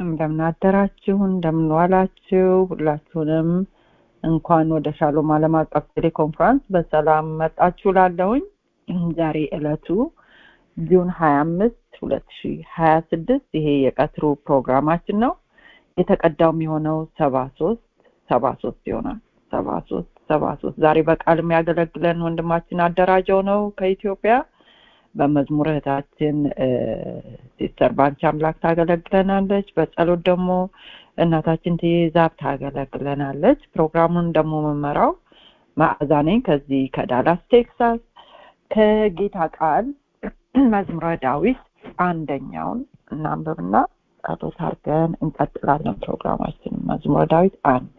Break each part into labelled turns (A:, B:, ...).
A: እንደምን አደራችሁ፣ እንደምን ዋላችሁ። ሁላችሁንም እንኳን ወደ ሻሎም ዓለም አቀፍ ቴሌኮንፈረንስ በሰላም መጣችሁ ላለሁኝ ዛሬ ዕለቱ ጁን ሀያ አምስት ሁለት ሺ ሀያ ስድስት ይሄ የቀትሩ ፕሮግራማችን ነው። የተቀዳውም የሆነው ሰባ ሶስት ሰባ ሶስት ይሆናል። ሰባ ሶስት ሰባ ሶስት ዛሬ በቃል የሚያገለግለን ወንድማችን አደራጀው ነው ከኢትዮጵያ። በመዝሙር እህታችን ሲስተር ባንቺ አምላክ ታገለግለናለች። በጸሎት ደግሞ እናታችን ትይዛብ ታገለግለናለች። ፕሮግራሙን ደግሞ መመራው ማዕዛ ነኝ ከዚህ ከዳላስ ቴክሳስ። ከጌታ ቃል መዝሙረ ዳዊት አንደኛውን እናንብብና ጸሎት አድርገን እንቀጥላለን ፕሮግራማችን። መዝሙረ ዳዊት አንድ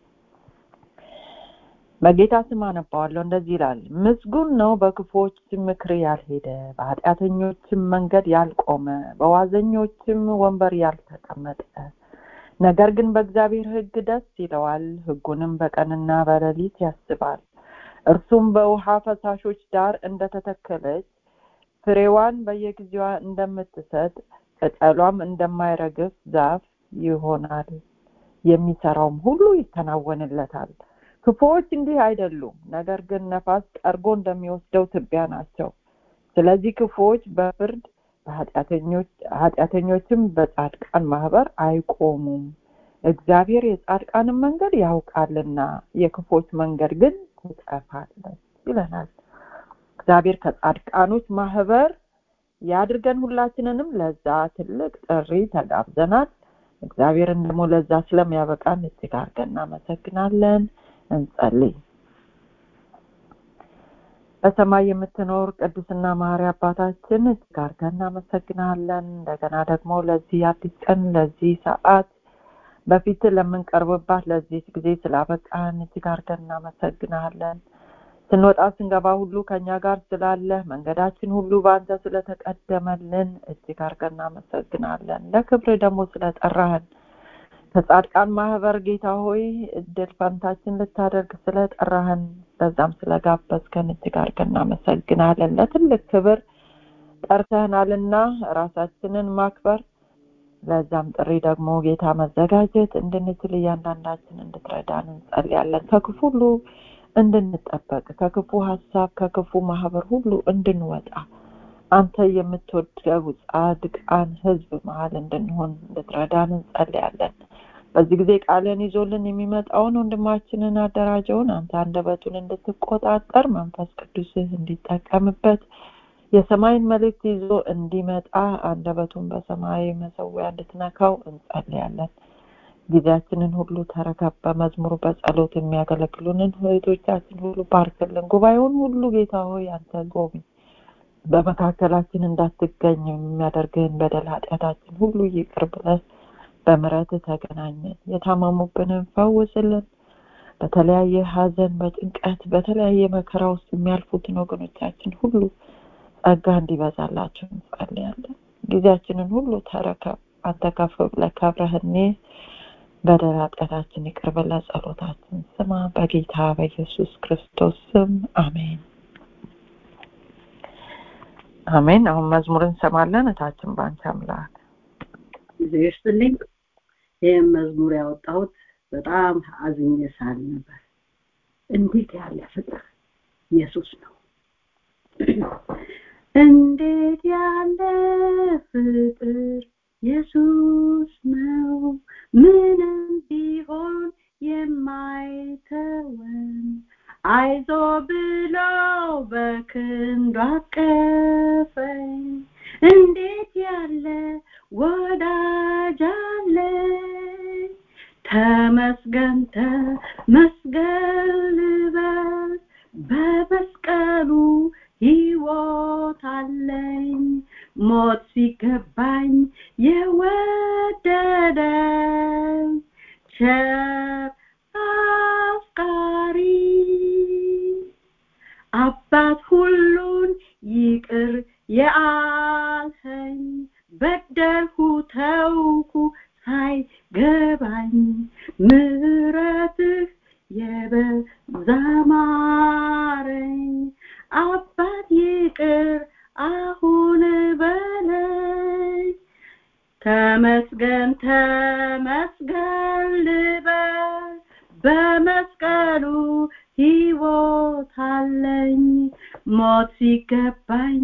A: በጌታ ስም አነባዋለሁ። እንደዚህ ይላል። ምስጉን ነው በክፉዎች ምክር ያልሄደ፣ በኃጢአተኞችም መንገድ ያልቆመ፣ በዋዘኞችም ወንበር ያልተቀመጠ። ነገር ግን በእግዚአብሔር ሕግ ደስ ይለዋል፣ ሕጉንም በቀንና በሌሊት ያስባል። እርሱም በውሃ ፈሳሾች ዳር እንደተተከለች ፍሬዋን በየጊዜዋ እንደምትሰጥ ቅጠሏም እንደማይረግፍ ዛፍ ይሆናል። የሚሰራውም ሁሉ ይከናወንለታል። ክፉዎች እንዲህ አይደሉም፣ ነገር ግን ነፋስ ጠርጎ እንደሚወስደው ትቢያ ናቸው። ስለዚህ ክፉዎች በፍርድ ኃጢአተኞችም በጻድቃን ማህበር አይቆሙም። እግዚአብሔር የጻድቃንን መንገድ ያውቃልና የክፎች መንገድ ግን ትጠፋለች ይለናል። እግዚአብሔር ከጻድቃኖች ማህበር ያድርገን። ሁላችንንም ለዛ ትልቅ ጥሪ ተጋብዘናል። እግዚአብሔርን ደግሞ ለዛ ስለሚያበቃን እጅግ አድርገን እናመሰግናለን። እንጸልይ። በሰማይ የምትኖር ቅዱስና መሐሪ አባታችን እጅግ አድርገን እናመሰግናለን። እንደገና ደግሞ ለዚህ አዲስ ቀን ለዚህ ሰዓት በፊት ለምንቀርብባት ለዚህ ጊዜ ስላበቃን እጅግ አድርገን እናመሰግናለን። ስንወጣ ስንገባ ሁሉ ከኛ ጋር ስላለ መንገዳችን ሁሉ በአንተ ስለተቀደመልን እጅግ አድርገን እናመሰግናለን። ለክብር ደግሞ ስለጠራህን ከጻድቃን ማህበር ጌታ ሆይ እድል ፈንታችን ልታደርግ ስለጠራህን በዛም ስለጋበዝከን እጅግ አድርገን እናመሰግናለን። ለትልቅ ክብር ጠርተህናልና ራሳችንን ማክበር ለዛም ጥሪ ደግሞ ጌታ መዘጋጀት እንድንችል እያንዳንዳችን እንድትረዳን እንጸልያለን። ከክፉ ሁሉ እንድንጠበቅ ከክፉ ሀሳብ ከክፉ ማህበር ሁሉ እንድንወጣ አንተ የምትወደው ጻድቃን ህዝብ መሀል እንድንሆን እንድትረዳን እንጸልያለን። በዚህ ጊዜ ቃልን ይዞልን የሚመጣውን ወንድማችንን አደራጀውን አንተ አንደበቱን እንድትቆጣጠር መንፈስ ቅዱስህ እንዲጠቀምበት የሰማይን መልእክት ይዞ እንዲመጣ አንደበቱን በሰማያዊ መሰዊያ እንድትነካው እንጸልያለን። ጊዜያችንን ሁሉ ተረከብ። በመዝሙሩ በጸሎት የሚያገለግሉንን እህቶቻችን ሁሉ ባርክልን። ጉባኤውን ሁሉ ጌታ ሆይ አንተ ጎብኝ። በመካከላችን እንዳትገኝ የሚያደርግህን በደል ኃጢአታችን ሁሉ ይቅር ብለህ በምረት ተገናኘን። የታመሙብንን ፈውስልን። በተለያየ ሀዘን፣ በጭንቀት፣ በተለያየ መከራ ውስጥ የሚያልፉትን ወገኖቻችን ሁሉ ጸጋ እንዲበዛላቸው እንጸልያለን። ጊዜያችንን ሁሉ ተረከብ። አንተ ከፍ ብለህ ከብረህኔ በደል ኃጢአታችን ይቅር ብለህ ጸሎታችን ስማ። በጌታ በኢየሱስ ክርስቶስ ስም አሜን። አሜን። አሁን መዝሙር እንሰማለን። እታችን ባንቺ አምላክ
B: ጊዜ ይስጥልኝ። ይህም መዝሙር ያወጣሁት በጣም አዝኜ ሳል ነበር። እንዴት ያለ ፍቅር ኢየሱስ ነው! እንዴት ያለ ፍቅር ኢየሱስ ነው! ምንም ቢሆን የማይተወን አይዞ ብሎ በክንዱ አቀፈኝ። እንዴት ያለ ወዳጅ አለኝ! ተመስገን ተመስገን ልበል በመስቀሉ ሕይወት አለኝ። ሞት ሲገባኝ የወደደኝ ቸር አፍቃሪ አባት ሁሉን ይቅር የአልኸኝ በደልሁ ተውኩ ሳይገባኝ ምሕረትህ የበዛ ማረኝ አባት ይቅር አሁን በለኝ ተመስገን ተመስገን ልበል በመስቀሉ ሕይወት አለኝ ሞት ሲገባኝ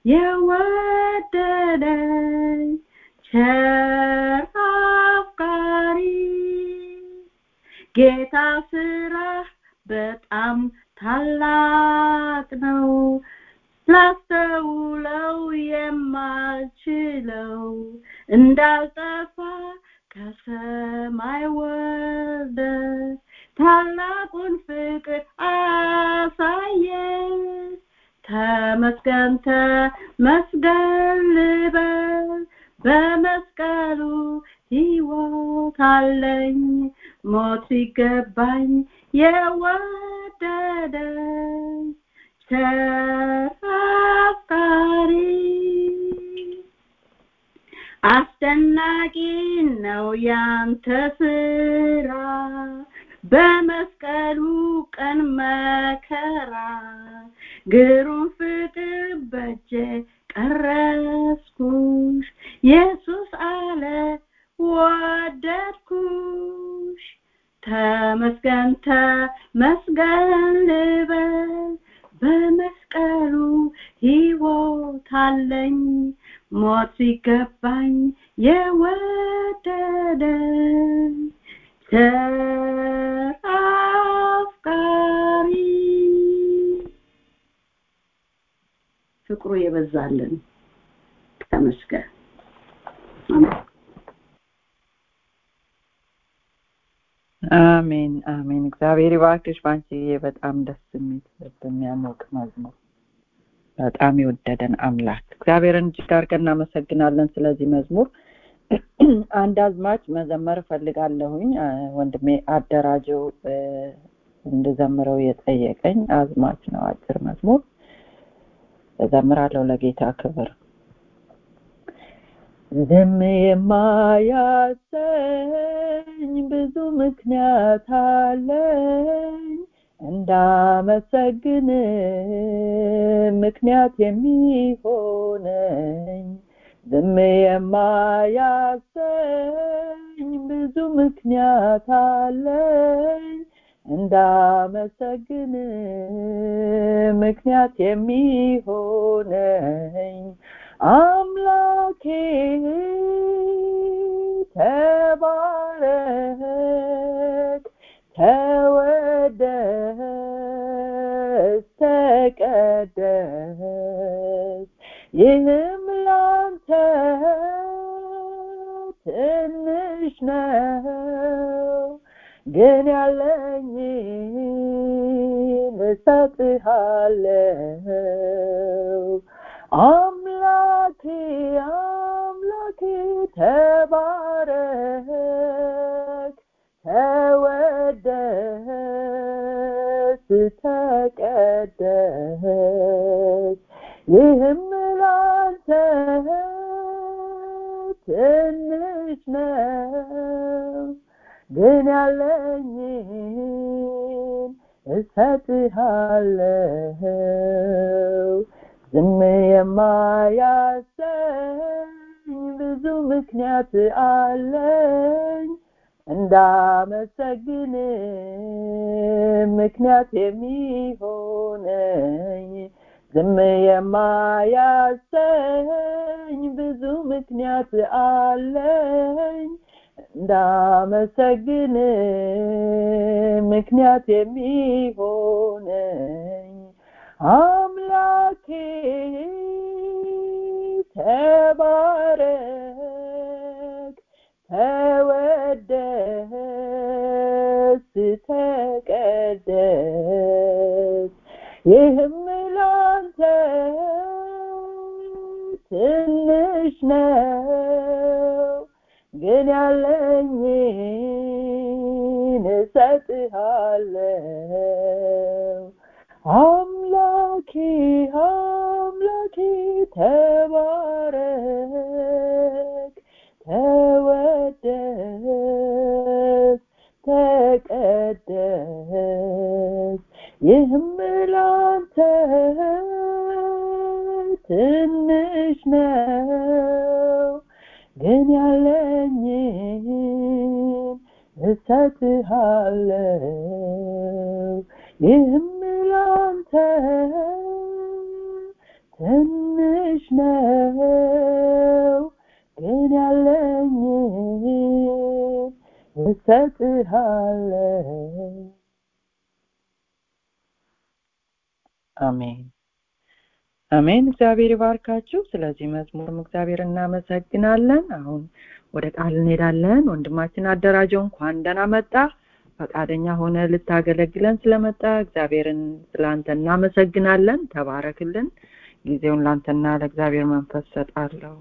B: የወደደኝ ቸር አፍቃሪ ጌታ ስራ በጣም ታላቅ ነው ላስተውለው የማልችለው እንዳልጠፋ ከሰማይ ወርደ ታላቁን ፍቅር አሳየ ተመስገን ተመስገን ልበል በመስቀሉ ሕይወት አለኝ ሞት ሲገባኝ የወደደኝ ቸር አፍቃሪ አስደናቂ ነው ያንተ ስራ በመስቀሉ ቀን መከራ ግሩም ፍቅር በእጄ ቀረስኩሽ ኢየሱስ አለ ወደድኩሽ ተመስገን ተመስገን ልበል በመስቀሉ ሕይወት አለኝ ሞት ሲገባኝ የወደደኝ ቸር አፍቃሪ ፍቅሩ የበዛልን ተመስገን አሜን
A: አሜን አሜን እግዚአብሔር ይባርክሽ ባንቺዬ በጣም ደስ የሚል ልብ የሚያሞቅ መዝሙር በጣም የወደደን አምላክ እግዚአብሔርን እጅግ አድርገን እናመሰግናለን ስለዚህ መዝሙር አንድ አዝማች መዘመር እፈልጋለሁኝ ወንድሜ አደራጀው እንድዘምረው የጠየቀኝ አዝማች ነው አጭር መዝሙር እዘምራለሁ ለጌታ ክብር ዝም የማያሰኝ ብዙ ምክንያት አለኝ እንዳመሰግን ምክንያት የሚሆነኝ ዝም የማያሰኝ ብዙ ምክንያት አለኝ እንዳመሰግን ምክንያት የሚሆነኝ አምላኬ ተባረክ ተወደስ ተቀደስ ይህም ላንተ ትንሽ ነው ግን ያለኝን እሰጥሃለው አምላኬ አምላኬ ተባረክ ተወደስ ተቀደስ ይህም ላንተ ትንሽ ነው ግን ያለኝን እሰጥሃለው ዝም የማያሰኝ ብዙ ምክንያት አለኝ እንዳመሰግን ምክንያት የሚሆነኝ ዝም የማያሰኝ ብዙ ምክንያት አለኝ እንዳመሰግን ምክንያት የሚሆነኝ አምላኬ ተባረክ ተወደስ ተቀደስ ይህም ላንተ ትንሽ ነው ግን ያለኝን እሰጥሃለው አምላኬ አምላኬ ተባረክ ተወደስ ተቀደስ ይህም ላንተ ትንሽ ነው ግን ያለ እሰጥሃለሁ ይህም ላንተ ትንሽ ነው ግን ያለኝ እሰጥሃለሁ አሜን አሜን እግዚአብሔር ይባርካችሁ ስለዚህ መዝሙርም እግዚአብሔር እናመሰግናለን አሁን ወደ ቃል እንሄዳለን ወንድማችን አደራጀው እንኳን ደህና መጣ ፈቃደኛ ሆነ ልታገለግለን ስለመጣ እግዚአብሔርን ስለአንተ እናመሰግናለን ተባረክልን ጊዜውን ላንተና ለእግዚአብሔር መንፈስ ሰጣለሁ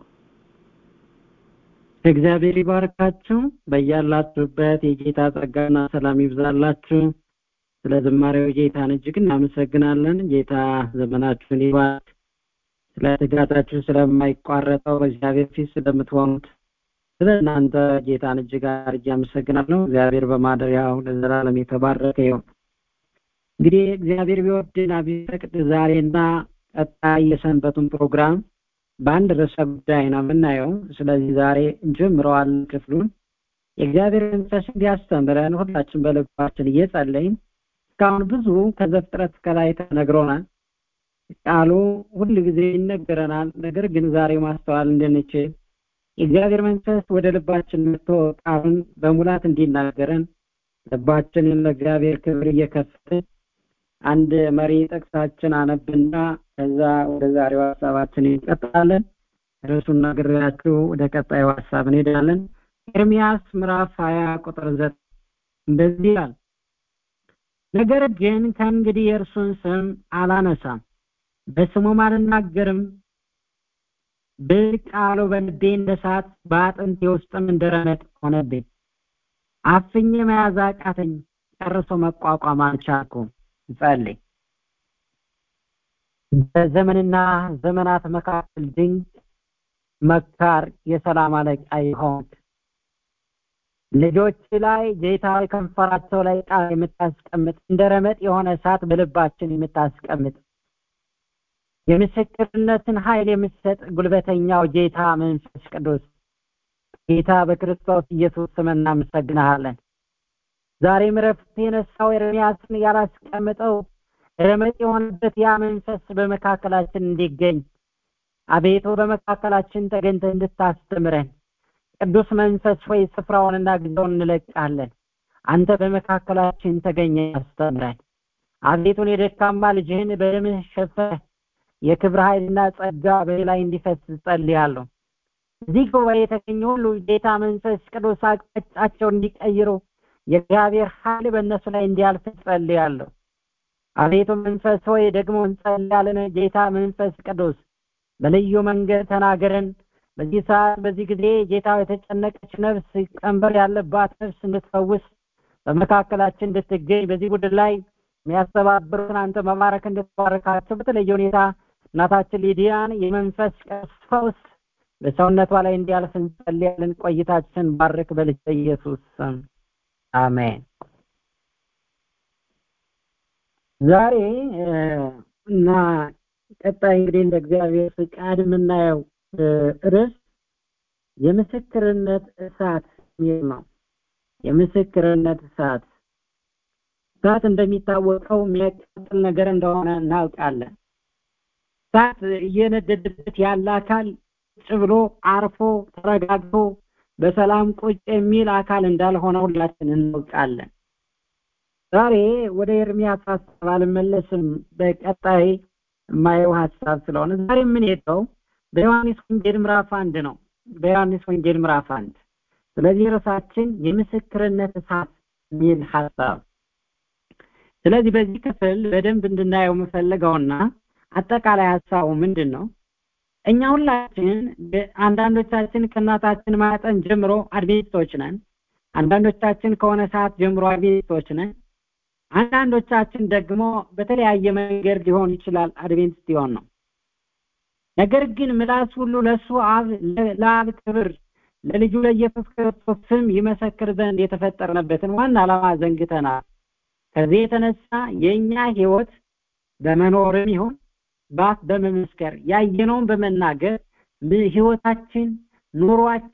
C: እግዚአብሔር ይባርካችሁ በያላችሁበት የጌታ ጸጋና ሰላም ይብዛላችሁ ስለ ዝማሬው ጌታን እጅግ እናመሰግናለን ጌታ ዘመናችሁን ይባርክ ስለ ትጋታችሁ ስለማይቋረጠው በእግዚአብሔር ፊት ስለምትሆኑት ስለ እናንተ ጌታን እጅግ አድርጌ አመሰግናለሁ እግዚአብሔር በማደሪያው ለዘላለም የተባረከ ይሁን እንግዲህ እግዚአብሔር ቢወድና ቢፈቅድ ዛሬና ቀጣይ የሰንበቱን ፕሮግራም በአንድ ርዕሰ ጉዳይ ነው የምናየው ስለዚህ ዛሬ እንጀምረዋለን ክፍሉን የእግዚአብሔር መንፈስ እንዲያስተምረን ሁላችን በልባችን እየጸለይን እስካሁን ብዙ ከዘፍጥረት ከላይ ተነግሮናል ቃሉ ሁል ጊዜ ይነገረናል ነገር ግን ዛሬ ማስተዋል እንድንችል የእግዚአብሔር መንፈስ ወደ ልባችን መጥቶ ቃሉን በሙላት እንዲናገረን ልባችንን ለእግዚአብሔር ክብር እየከፈትን አንድ መሪ ጥቅሳችን አነብና ከዛ ወደ ዛሬው ሀሳባችን እንቀጥላለን ርዕሱን ነግሬያችሁ ወደ ቀጣዩ ሀሳብ እንሄዳለን ኤርሚያስ ምዕራፍ ሀያ ቁጥር ዘጠኝ እንደዚህ ይላል ነገር ግን ከእንግዲህ የእርሱን ስም አላነሳም በስሙም አልናገርም ብል ቃሉ በልቤ እንደ እሳት በአጥንቴ ውስጥም እንደረመጥ ሆነብኝ አፍኜ መያዝ አቃተኝ ጨርሶ መቋቋም አልቻልኩም ጸልይ በዘመንና ዘመናት መካከል ድንቅ መካር የሰላም አለቃ ይሆን ልጆች ላይ ጌታ ከንፈራቸው ላይ ቃል የምታስቀምጥ እንደ ረመጥ የሆነ እሳት በልባችን የምታስቀምጥ የምስክርነትን ኃይል የምትሰጥ ጉልበተኛው ጌታ መንፈስ ቅዱስ ጌታ በክርስቶስ ኢየሱስ ስም እናመሰግንሃለን ዛሬም ረፍት የነሳው ኤርሚያስን ያላስቀምጠው ረመጥ የሆነበት ያ መንፈስ በመካከላችን እንዲገኝ አቤቱ በመካከላችን ተገኝተ እንድታስተምረን ቅዱስ መንፈስ ሆይ ስፍራውንና ጊዜውን እንለቃለን አንተ በመካከላችን ተገኘ ያስተምረን አቤቱን የደካማ ልጅህን በደምህ ሸፈህ የክብር ኃይልና ጸጋ በላይ እንዲፈስ ጸልያለሁ እዚህ ጉባኤ የተገኙ ሁሉ ጌታ መንፈስ ቅዱስ አቅጣጫቸው እንዲቀይሩ የእግዚአብሔር ኃይል በእነሱ ላይ እንዲያልፍ ጸልያለሁ አቤቱ መንፈስ ሆይ ደግሞ እንጸልያለን ጌታ መንፈስ ቅዱስ በልዩ መንገድ ተናገረን በዚህ ሰዓት በዚህ ጊዜ ጌታ የተጨነቀች ነፍስ ቀንበር ያለባት ነፍስ እንድትፈውስ በመካከላችን እንድትገኝ በዚህ ቡድን ላይ የሚያስተባብሩትን አንተ መባረክ እንድትባረካቸው በተለየ ሁኔታ እናታችን ሊዲያን የመንፈስ ፈውስ በሰውነቷ ላይ እንዲያልፍ እንጸልያለን ቆይታችን ባርክ በልጅ ኢየሱስ ስም አሜን ዛሬ እና ቀጣይ እንግዲህ እንደ እግዚአብሔር ፍቃድ የምናየው ርዕስ የምስክርነት እሳት የሚል ነው የምስክርነት እሳት እሳት እንደሚታወቀው የሚያቃጥል ነገር እንደሆነ እናውቃለን እሳት እየነደደበት ያለ አካል ቁጭ ብሎ አርፎ ተረጋግቶ በሰላም ቁጭ የሚል አካል እንዳልሆነ ሁላችን እናውቃለን ዛሬ ወደ ኤርሚያስ ሀሳብ አልመለስም በቀጣይ የማየው ሀሳብ ስለሆነ ዛሬ የምንሄደው በዮሐንስ ወንጌል ምዕራፍ አንድ ነው በዮሐንስ ወንጌል ምዕራፍ አንድ ስለዚህ ርዕሳችን የምስክርነት እሳት የሚል ሀሳብ ስለዚህ በዚህ ክፍል በደንብ እንድናየው የምፈልገውና አጠቃላይ ሀሳቡ ምንድን ነው እኛ ሁላችን አንዳንዶቻችን ከእናታችን ማጠን ጀምሮ አድቬንቲስቶች ነን አንዳንዶቻችን ከሆነ ሰዓት ጀምሮ አድቬንቲስቶች ነን አንዳንዶቻችን ደግሞ በተለያየ መንገድ ሊሆን ይችላል አድቬንቲስት ሊሆን ነው ነገር ግን ምላስ ሁሉ ለእሱ አብ ለአብ ክብር ለልጁ ለኢየሱስ ክርስቶስ ስም ይመሰክር ዘንድ የተፈጠርንበትን ዋና ዓላማ ዘንግተናል ከዚህ የተነሳ የእኛ ህይወት በመኖርም ይሁን በአፍ በመመስከር ያየነውን በመናገር ህይወታችን ኑሯችን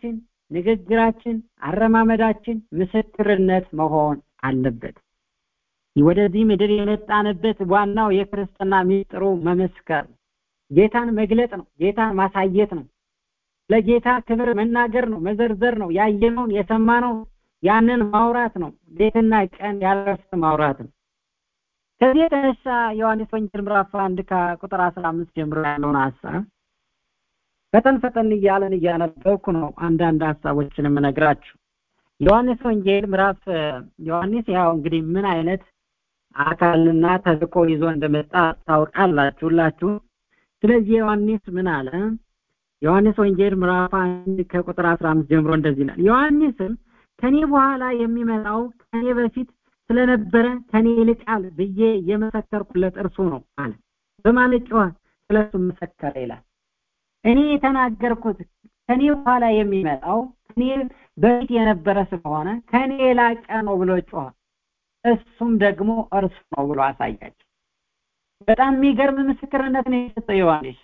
C: ንግግራችን አረማመዳችን ምስክርነት መሆን አለበት ወደዚህ ምድር የመጣንበት ዋናው የክርስትና ሚስጥሩ መመስከር ጌታን መግለጥ ነው ጌታን ማሳየት ነው ለጌታ ክብር መናገር ነው መዘርዘር ነው ያየነውን የሰማነው ያንን ማውራት ነው ሌትና ቀን ያለረፍት ማውራት ነው ከዚህ የተነሳ ዮሐንስ ወንጌል ምዕራፍ አንድ ከቁጥር አስራ አምስት ጀምሮ ያለውን ሀሳብ ፈጠን ፈጠን እያለን እያነበብኩ ነው አንዳንድ ሀሳቦችን የምነግራችሁ ዮሐንስ ወንጌል ምዕራፍ ዮሐንስ ያው እንግዲህ ምን አይነት አካልና ተልቆ ይዞ እንደመጣ ታውቃላችሁ ሁላችሁ ስለዚህ ዮሐንስ ምን አለ ዮሐንስ ወንጌል ምዕራፍ አንድ ከቁጥር 15 ጀምሮ እንደዚህ ይላል ዮሐንስም ከኔ በኋላ የሚመጣው ከኔ በፊት ስለነበረ ከኔ ይልቃል ብዬ የመሰከርኩለት እርሱ ነው አለ በማለት ጮኸ ስለሱ መሰከረ ይላል እኔ የተናገርኩት ከኔ በኋላ የሚመጣው ከኔ በፊት የነበረ ስለሆነ ከኔ የላቀ ነው ብሎ ጮኸ እሱም ደግሞ እርሱ ነው ብሎ አሳያቸው በጣም የሚገርም ምስክርነት ነው የሰጠው ዮሐንስ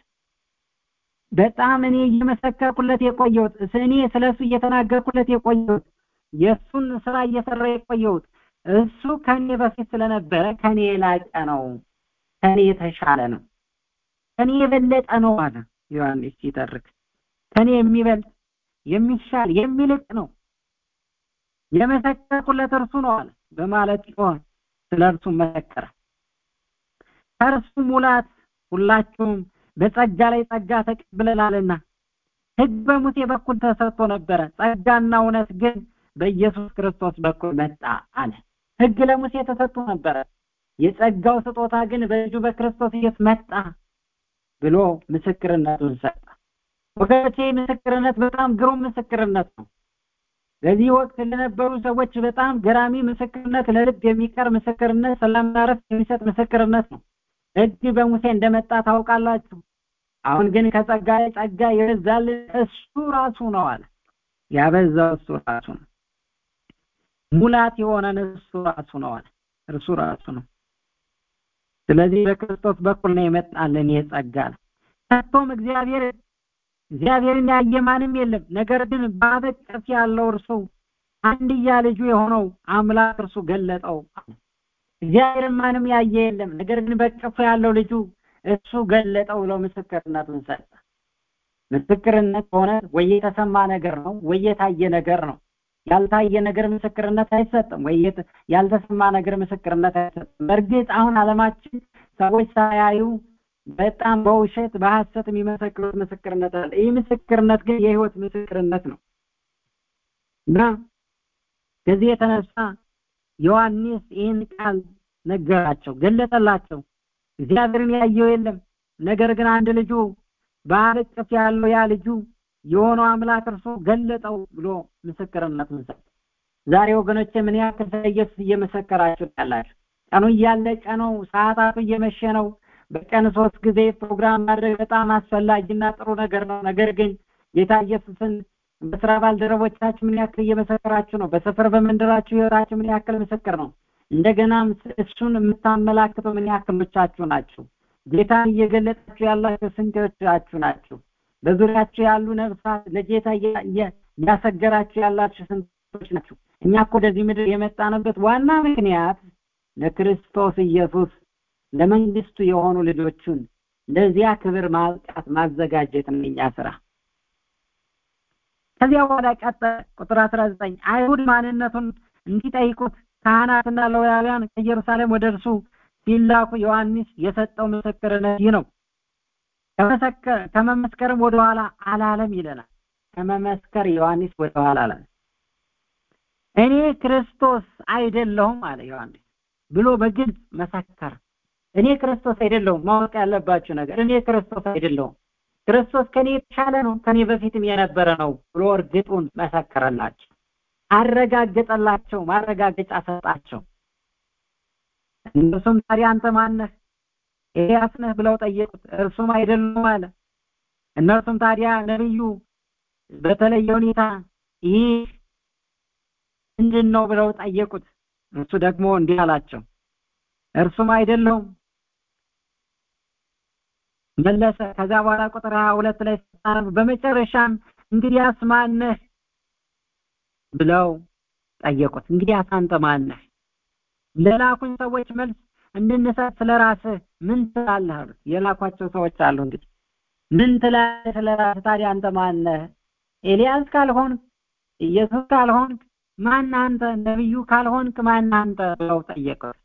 C: በጣም እኔ እየመሰከርኩለት የቆየሁት እኔ ስለሱ እየተናገርኩለት የቆየሁት የእሱን ስራ እየሰራ የቆየሁት እሱ ከኔ በፊት ስለነበረ ከኔ የላቀ ነው ከኔ የተሻለ ነው ከኔ የበለጠ ነው አለ ዮሐንስ ሲተርክ ከኔ የሚበልጥ የሚሻል የሚልቅ ነው የመሰከርኩለት እርሱ ነው አለ በማለት ጮኸ ስለ እርሱ መሰከረ ከእርሱ ሙላት ሁላችሁም በጸጋ ላይ ጸጋ ተቀብለናልና ህግ በሙሴ በኩል ተሰጥቶ ነበረ ጸጋና እውነት ግን በኢየሱስ ክርስቶስ በኩል መጣ አለ ህግ ለሙሴ ተሰጥቶ ነበረ የጸጋው ስጦታ ግን በልጁ በክርስቶስ ኢየሱስ መጣ ብሎ ምስክርነቱን ሰጠ ወገኖቼ ምስክርነት በጣም ግሩም ምስክርነት ነው በዚህ ወቅት ለነበሩ ሰዎች በጣም ገራሚ ምስክርነት ለልብ የሚቀር ምስክርነት ሰላምና ረፍት የሚሰጥ ምስክርነት ነው ህግ በሙሴ እንደመጣ ታውቃላችሁ አሁን ግን ከጸጋ ላይ ጸጋ ይበዛልን እሱ ራሱ ነው አለ ያበዛው እሱ ራሱ ነው ሙላት የሆነን እሱ ራሱ ነው አለ እርሱ ራሱ ነው ስለዚህ በክርስቶስ በኩል ነው የመጣልን የጸጋ ከቶም እግዚአብሔር እግዚአብሔርን ያየ ማንም የለም ነገር ግን በአበቀፍ ያለው እርሱ አንድያ ልጁ የሆነው አምላክ እርሱ ገለጠው እግዚአብሔርን ማንም ያየ የለም ነገር ግን በቀፉ ያለው ልጁ እሱ ገለጠው ብሎ ምስክርነቱን ሰጠ ምስክርነት ሆነ ወይ የተሰማ ነገር ነው ወይ የታየ ነገር ነው ያልታየ ነገር ምስክርነት አይሰጥም ወይ ያልተሰማ ነገር ምስክርነት አይሰጥም በእርግጥ አሁን አለማችን ሰዎች ሳያዩ በጣም በውሸት በሐሰት የሚመሰክሩት ምስክርነት አለ ይህ ምስክርነት ግን የህይወት ምስክርነት ነው እና ከዚህ የተነሳ ዮሐንስ ይህን ቃል ነገራቸው ገለጠላቸው እግዚአብሔርን ያየው የለም ነገር ግን አንድ ልጁ በአበቅፍ ያለው ያ ልጁ የሆነው አምላክ እርሱ ገለጠው ብሎ ምስክርነቱን ሰጠ ዛሬ ወገኖች ምን ያክል ስለ ኢየሱስ እየመሰከራችሁ ያላችሁ ቀኑ እያለቀ ነው ሰዓታቱ እየመሸ ነው በቀን ሶስት ጊዜ ፕሮግራም ማድረግ በጣም አስፈላጊና ጥሩ ነገር ነው ነገር ግን ጌታ ኢየሱስን በስራ ባልደረቦቻችሁ ምን ያክል እየመሰከራችሁ ነው በሰፈር በመንደራችሁ ህይወታችሁ ምን ያክል ምስክር ነው እንደገናም እሱን የምታመላክተው ምን ያክሎቻችሁ ናችሁ ጌታን እየገለጣችሁ ያላችሁ ስንቶቻችሁ ናችሁ በዙሪያችሁ ያሉ ነፍሳት ለጌታ እያሰገራችሁ ያላችሁ ስንቶች ናችሁ እኛ እኮ ወደዚህ ምድር የመጣንበት ዋና ምክንያት ለክርስቶስ ኢየሱስ ለመንግስቱ የሆኑ ልጆቹን ለዚያ ክብር ማብቃት ማዘጋጀት ነው የኛ ስራ ከዚያ በኋላ ቀጠ ቁጥር 19 አይሁድ ማንነቱን እንዲጠይቁት ካህናትና ሌዋውያን ከኢየሩሳሌም ወደ እርሱ ሲላኩ ዮሐንስ የሰጠው ምስክርነት ይህ ነው ከመመስከርም ወደኋላ አላለም ይለናል ከመመስከር ዮሐንስ ወደኋላ አላለም እኔ ክርስቶስ አይደለሁም አለ ዮሐንስ ብሎ በግልጽ መሰከር እኔ ክርስቶስ አይደለሁም ማወቅ ያለባችሁ ነገር እኔ ክርስቶስ አይደለሁም ክርስቶስ ከኔ የተሻለ ነው ከኔ በፊትም የነበረ ነው ብሎ እርግጡን መሰከረላቸው አረጋገጠላቸው ማረጋገጫ ሰጣቸው እነሱም ታዲያ አንተ ማነህ ኤልያስ ነህ ብለው ጠየቁት እርሱም አይደሉም አለ እነርሱም ታዲያ ነብዩ በተለየ ሁኔታ ይህ ምንድን ነው ብለው ጠየቁት እርሱ ደግሞ እንዲህ አላቸው እርሱም አይደለሁም መለሰ ከዛ በኋላ ቁጥር 22 ላይ ስታነብ በመጨረሻም እንግዲያስ ማነህ ብለው ጠየቁት እንግዲህ አንተ ማን ነህ ለላኩኝ ሰዎች መልስ እንድንሰጥ ስለ ራስህ ምን ትላለህ አሉት የላኳቸው ሰዎች አሉ እንግዲህ ምን ትላለህ ስለ ራስህ ታዲያ አንተ ማን ነህ ኤልያስ ካልሆንክ ኢየሱስ ካልሆንክ ማን አንተ ነብዩ ካልሆንክ ማን አንተ ብለው ጠየቁት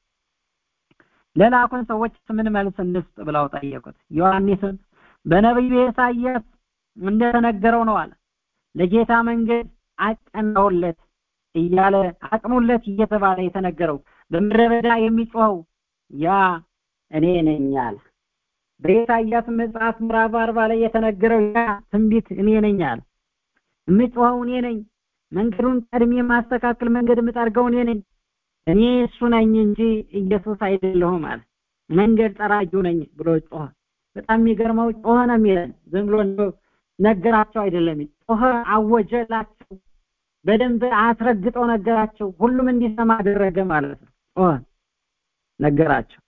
C: ለላኩን ሰዎች ምን መልስ እንስጥ ብለው ጠየቁት ዮሐንስም በነቢዩ ኢሳይያስ እንደተነገረው ነው አለ ለጌታ መንገድ አቀናውለት እያለ አቅኑለት እየተባለ የተነገረው በምድረ በዳ የሚጮኸው ያ እኔ ነኝ አለ በኢሳይያስ መጽሐፍ ምዕራፍ አርባ ላይ የተነገረው ያ ትንቢት እኔ ነኝ አለ የምጮኸው እኔ ነኝ መንገዱን ቀድሜ የማስተካከል መንገድ የምጠርገው እኔ ነኝ እኔ እሱ ነኝ እንጂ ኢየሱስ አይደለሁም አለ መንገድ ጠራጊው ነኝ ብሎ ጮኸ በጣም የሚገርመው ጮኸ ነው የሚለን ዝም ብሎ ነገራቸው አይደለም ጮኸ አወጀላቸው በደንብ አስረግጠው ነገራቸው ሁሉም እንዲሰማ አደረገ ማለት ነው ጮኸ ነገራቸው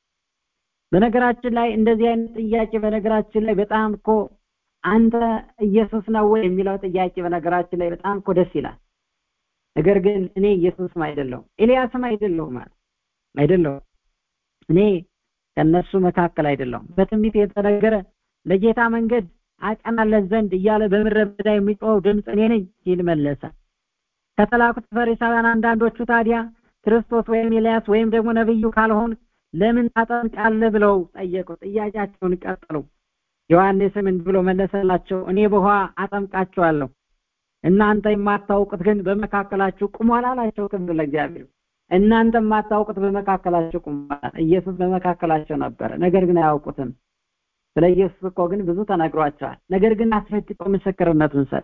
C: በነገራችን ላይ እንደዚህ አይነት ጥያቄ በነገራችን ላይ በጣም እኮ አንተ ኢየሱስ ነው ወይ የሚለው ጥያቄ በነገራችን ላይ በጣም እኮ ደስ ይላል ነገር ግን እኔ ኢየሱስም አይደለሁም ኤልያስም አይደለሁም ማለት አይደለሁም እኔ ከነሱ መካከል አይደለሁም በትንቢት የተነገረ ለጌታ መንገድ አቀናለት ዘንድ እያለ በምድረ በዳ የሚጮኸው ድምፅ እኔ ነኝ ሲል መለሰ ከተላኩት ፈሪሳውያን አንዳንዶቹ ታዲያ ክርስቶስ ወይም ኤልያስ ወይም ደግሞ ነብዩ ካልሆን ለምን ታጠምቃለህ ብለው ጠየቁ ጥያቄያቸውን ቀጠሉ ዮሐንስም እንዲህ ብሎ መለሰላቸው እኔ በውሃ አጠምቃቸዋለሁ እናንተ የማታውቁት ግን በመካከላችሁ ቁሟል አላቸው ክብር ለእግዚአብሔር እናንተ የማታውቁት በመካከላችሁ ቁሟል ኢየሱስ በመካከላቸው ነበረ ነገር ግን አያውቁትም ስለ ኢየሱስ እኮ ግን ብዙ ተነግሯቸዋል ነገር ግን አስረግጦ ምስክርነቱን ሰጥ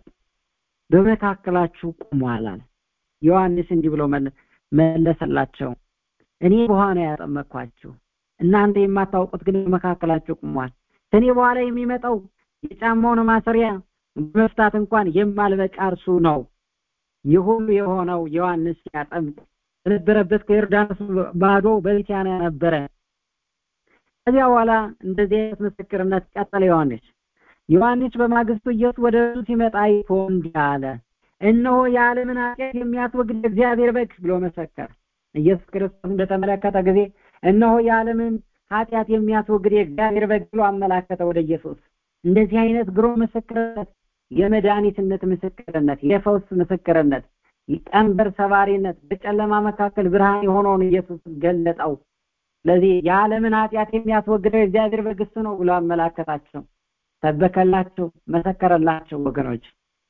C: በመካከላችሁ ቁሟል አለ ዮሐንስ እንዲህ ብሎ መለሰላቸው እኔ በውሃ ነው ያጠመቅኳችሁ እናንተ የማታውቁት ግን በመካከላችሁ ቁሟል ከኔ በኋላ የሚመጣው የጫማውን ማሰሪያ በመፍታት እንኳን የማልበቃ እርሱ ነው ይህ ሁሉ የሆነው ዮሐንስ ሲያጠምቅ የነበረበት ከዮርዳኖስ ባዶ በቢታንያ ነበረ ከዚያ በኋላ እንደዚህ አይነት ምስክርነት ቀጠለ ዮሐንስ ዮሐንስ በማግስቱ ኢየሱስ ወደ እርሱ ሲመጣ አይቶ እንዲህ አለ እነሆ የዓለምን ኃጢአት የሚያስወግድ እግዚአብሔር በግ ብሎ መሰከረ ኢየሱስ ክርስቶስ በተመለከተ ጊዜ እነሆ የዓለምን ኃጢአት የሚያስወግድ የእግዚአብሔር በግ ብሎ አመላከተ ወደ ኢየሱስ እንደዚህ አይነት ግሩም ምስክርነት የመድኃኒትነት ምስክርነት የፈውስ ምስክርነት ቀንበር ሰባሪነት በጨለማ መካከል ብርሃን የሆነውን ኢየሱስ ገለጠው ስለዚህ የዓለምን ኃጢአት የሚያስወግደው የእግዚአብሔር በግ እሱ ነው ብሎ አመላከታቸው ሰበከላቸው መሰከረላቸው ወገኖች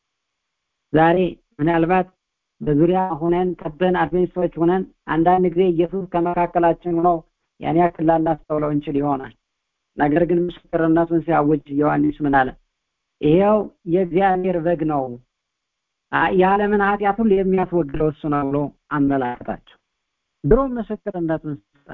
C: ዛሬ ምናልባት በዙሪያ ሆነን ከበን አድቬንቲስቶች ሆነን አንዳንድ ጊዜ ኢየሱስ ከመካከላችን ሆኖ ያን ያክል ላናስተውለው እንችል ይሆናል ነገር ግን ምስክርነቱን ሲያውጅ ዮሐንስ ምን አለ ይሄው የእግዚአብሔር በግ ነው የዓለምን ኃጢአት ሁሉ የሚያስወግደው እሱ ነው ብሎ አመላከታቸው ድሮ ምስክርነቱን ሰጠ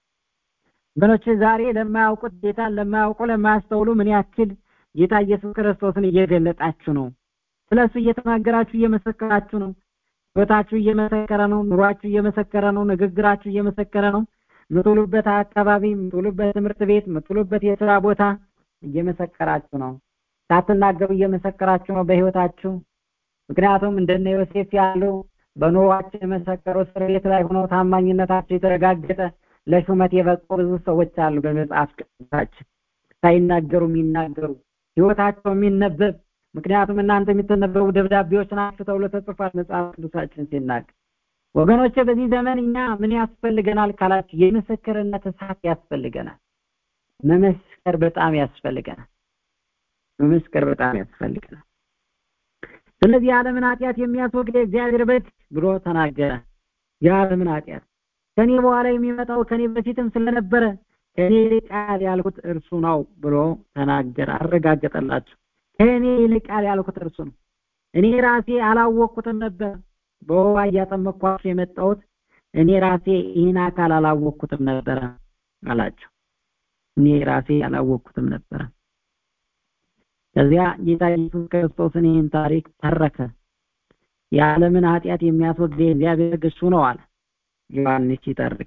C: ወገኖች ዛሬ ለማያውቁት ጌታን ለማያውቁ ለማያስተውሉ ምን ያክል ጌታ ኢየሱስ ክርስቶስን እየገለጣችሁ ነው ስለሱ እየተናገራችሁ እየመሰከራችሁ ነው ህይወታችሁ እየመሰከረ ነው ኑሯችሁ እየመሰከረ ነው ንግግራችሁ እየመሰከረ ነው ምትውሉበት አካባቢ ምትውሉበት ትምህርት ቤት ምትውሉበት የስራ ቦታ እየመሰከራችሁ ነው ሳትናገሩ እየመሰከራችሁ ነው በህይወታችሁ ምክንያቱም እንደነ ዮሴፍ ያሉ በኑሯቸው የመሰከሩ እስር ቤት ላይ ሆነው ታማኝነታቸው የተረጋገጠ ለሹመት የበቁ ብዙ ሰዎች አሉ በመጽሐፍ ቅዱሳችን ሳይናገሩ የሚናገሩ ህይወታቸው የሚነበብ ምክንያቱም እናንተ የሚተነበቡ ደብዳቤዎች ናቸው ተብሎ ተጽፏል መጽሐፍ ቅዱሳችን ሲናገር ወገኖቼ በዚህ ዘመን እኛ ምን ያስፈልገናል ካላችሁ የምስክርነት እሳት ያስፈልገናል መመስከር በጣም ያስፈልገናል መመስከር በጣም ያስፈልገናል ስለዚህ የዓለምን ኃጢአት የሚያስወግድ እግዚአብሔር በግ ብሎ ተናገረ የዓለምን ኃጢአት ከኔ በኋላ የሚመጣው ከኔ በፊትም ስለነበረ ከኔ ይልቃል ያልኩት እርሱ ነው ብሎ ተናገረ አረጋገጠላቸው ከእኔ ይልቃል ያልኩት እርሱ ነው እኔ ራሴ አላወቅኩትም ነበር በውሃ እያጠመኳቸው የመጣሁት እኔ ራሴ ይህን አካል አላወቅኩትም ነበረ አላቸው እኔ ራሴ አላወቅኩትም ነበረ ከዚያ ጌታ ኢየሱስ ክርስቶስን ይህን ታሪክ ተረከ የዓለምን ኃጢአት የሚያስወግድ የእግዚአብሔር እሱ ነው አለ ዮሐንስ ሲተርክ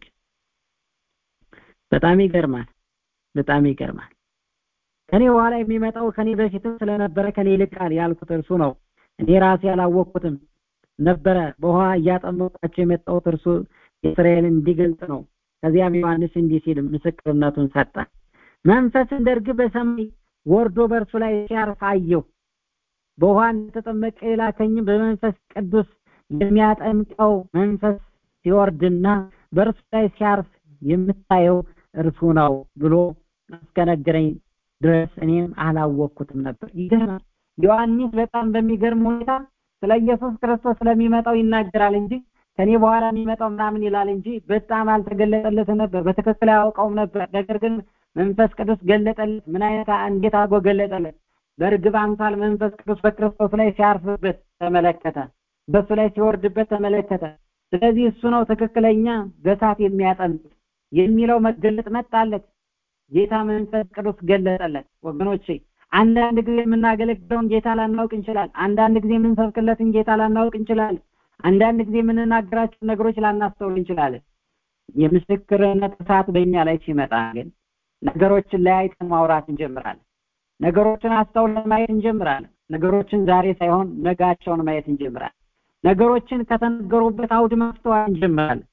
C: በጣም ይገርማል በጣም ይገርማል ከኔ በኋላ የሚመጣው ከኔ በፊትም ስለነበረ ከኔ ይልቃል ያልኩት እርሱ ነው እኔ ራሴ አላወቅኩትም ነበረ በውሃ እያጠመቋቸው የመጣሁት እርሱ እስራኤልን እንዲገልጽ ነው ከዚያም ዮሐንስ እንዲህ ሲል ምስክርነቱን ሰጠ መንፈስ እንደ ርግብ በሰማይ ወርዶ በእርሱ ላይ ሲያርፍ አየሁ በውሃ እንደተጠመቀ የላከኝም በመንፈስ ቅዱስ የሚያጠምቀው መንፈስ ሲወርድና በእርሱ ላይ ሲያርፍ የምታየው እርሱ ነው ብሎ እስከነገረኝ ድረስ እኔም አላወቅኩትም ነበር ይገርማል ዮሐንስ በጣም በሚገርም ሁኔታ ስለ ኢየሱስ ክርስቶስ ስለሚመጣው ይናገራል እንጂ ከኔ በኋላ የሚመጣው ምናምን ይላል እንጂ በጣም አልተገለጠለትም ነበር በትክክል አያውቀውም ነበር ነገር ግን መንፈስ ቅዱስ ገለጠለት ምን አይነት እንዴት አድርጎ ገለጠለት በእርግብ አምሳል መንፈስ ቅዱስ በክርስቶስ ላይ ሲያርፍበት ተመለከተ በሱ ላይ ሲወርድበት ተመለከተ ስለዚህ እሱ ነው ትክክለኛ በሳት የሚያጠምቅ የሚለው መገለጥ መጣለት ጌታ መንፈስ ቅዱስ ገለጠለት ወገኖቼ አንዳንድ ጊዜ የምናገለግለውን ጌታ ላናውቅ እንችላል አንዳንድ ጊዜ የምንሰብክለትን ጌታ ላናውቅ እንችላለን አንዳንድ ጊዜ የምንናገራቸው ነገሮች ላናስተውል እንችላለን የምስክርነት እሳት በእኛ ላይ ሲመጣ ግን ነገሮችን ለያይተን ማውራት እንጀምራለን ነገሮችን አስተውለን ማየት እንጀምራለን ነገሮችን ዛሬ ሳይሆን ነጋቸውን ማየት እንጀምራለን ነገሮችን ከተነገሩበት አውድ ማስተዋል እንጀምራለን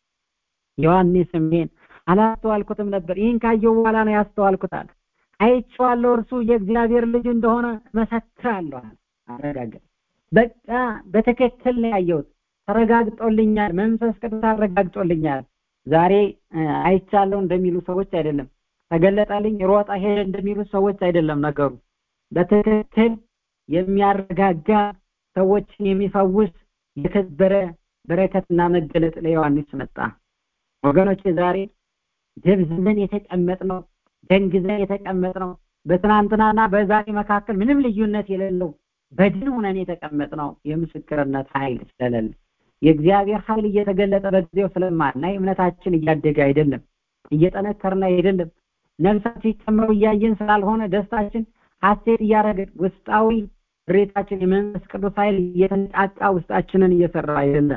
C: ዮሐንስም ይሄን አላስተዋልኩትም ነበር ይህን ካየው በኋላ ነው ያስተዋልኩታል አይቼዋለሁ እርሱ የእግዚአብሔር ልጅ እንደሆነ መሰክራለሁ አረጋገጥ በቃ በትክክል ነው ያየሁት ተረጋግጦልኛል መንፈስ ቅዱስ አረጋግጦልኛል ዛሬ አይቻለሁ እንደሚሉ ሰዎች አይደለም ተገለጠልኝ ሮጣ ሄደ እንደሚሉ ሰዎች አይደለም ነገሩ በትክክል የሚያረጋጋ ሰዎችን የሚፈውስ የከበረ በረከትና መገለጥ ለዮሐንስ መጣ ወገኖች ዛሬ ደብዝዘን የተቀመጥነው ደንግዘን የተቀመጥነው በትናንትናና በዛሬ መካከል ምንም ልዩነት የሌለው በድን ሆነን የተቀመጥነው የምስክርነት ኃይል ስለሌለ የእግዚአብሔር ኃይል እየተገለጠ በጊዜው ስለማናይ እምነታችን እያደገ አይደለም እየጠነከርና አይደለም ነፍሳት ሲጨምሩ እያየን ስላልሆነ ደስታችን ሀሴት እያደረግን ውስጣዊ ሬታችን የመንፈስ ቅዱስ ኃይል እየተነቃቃ ውስጣችንን እየሰራ አይደለም